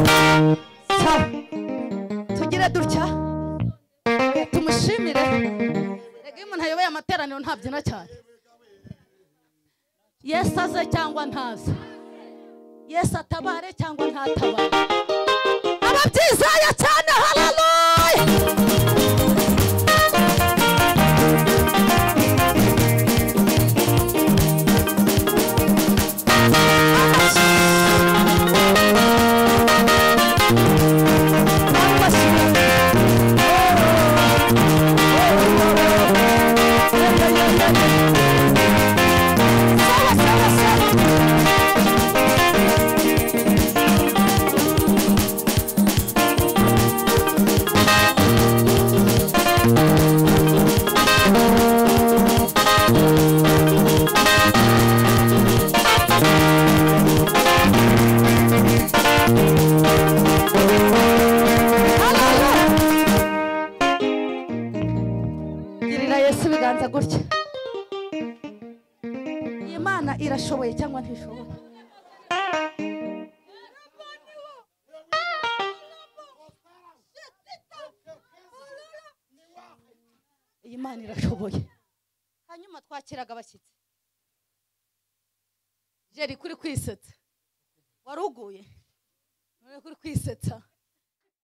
sawa tugire dutya tumushimire rega iyo umuntu ayoboye amateraniro ntabyina cyane yesu aze cyangwa ntaze yesu atabare cyangwa ntatabare ababyizeye cyane hararuye girira yesu ibiganza gutya iyi mana irashoboye cyangwa ntishoboye iyi mana irashoboye hanyuma twakiraga abashyitsi jeri kuri kwisetsa wari uguye uri kuri kwisetsa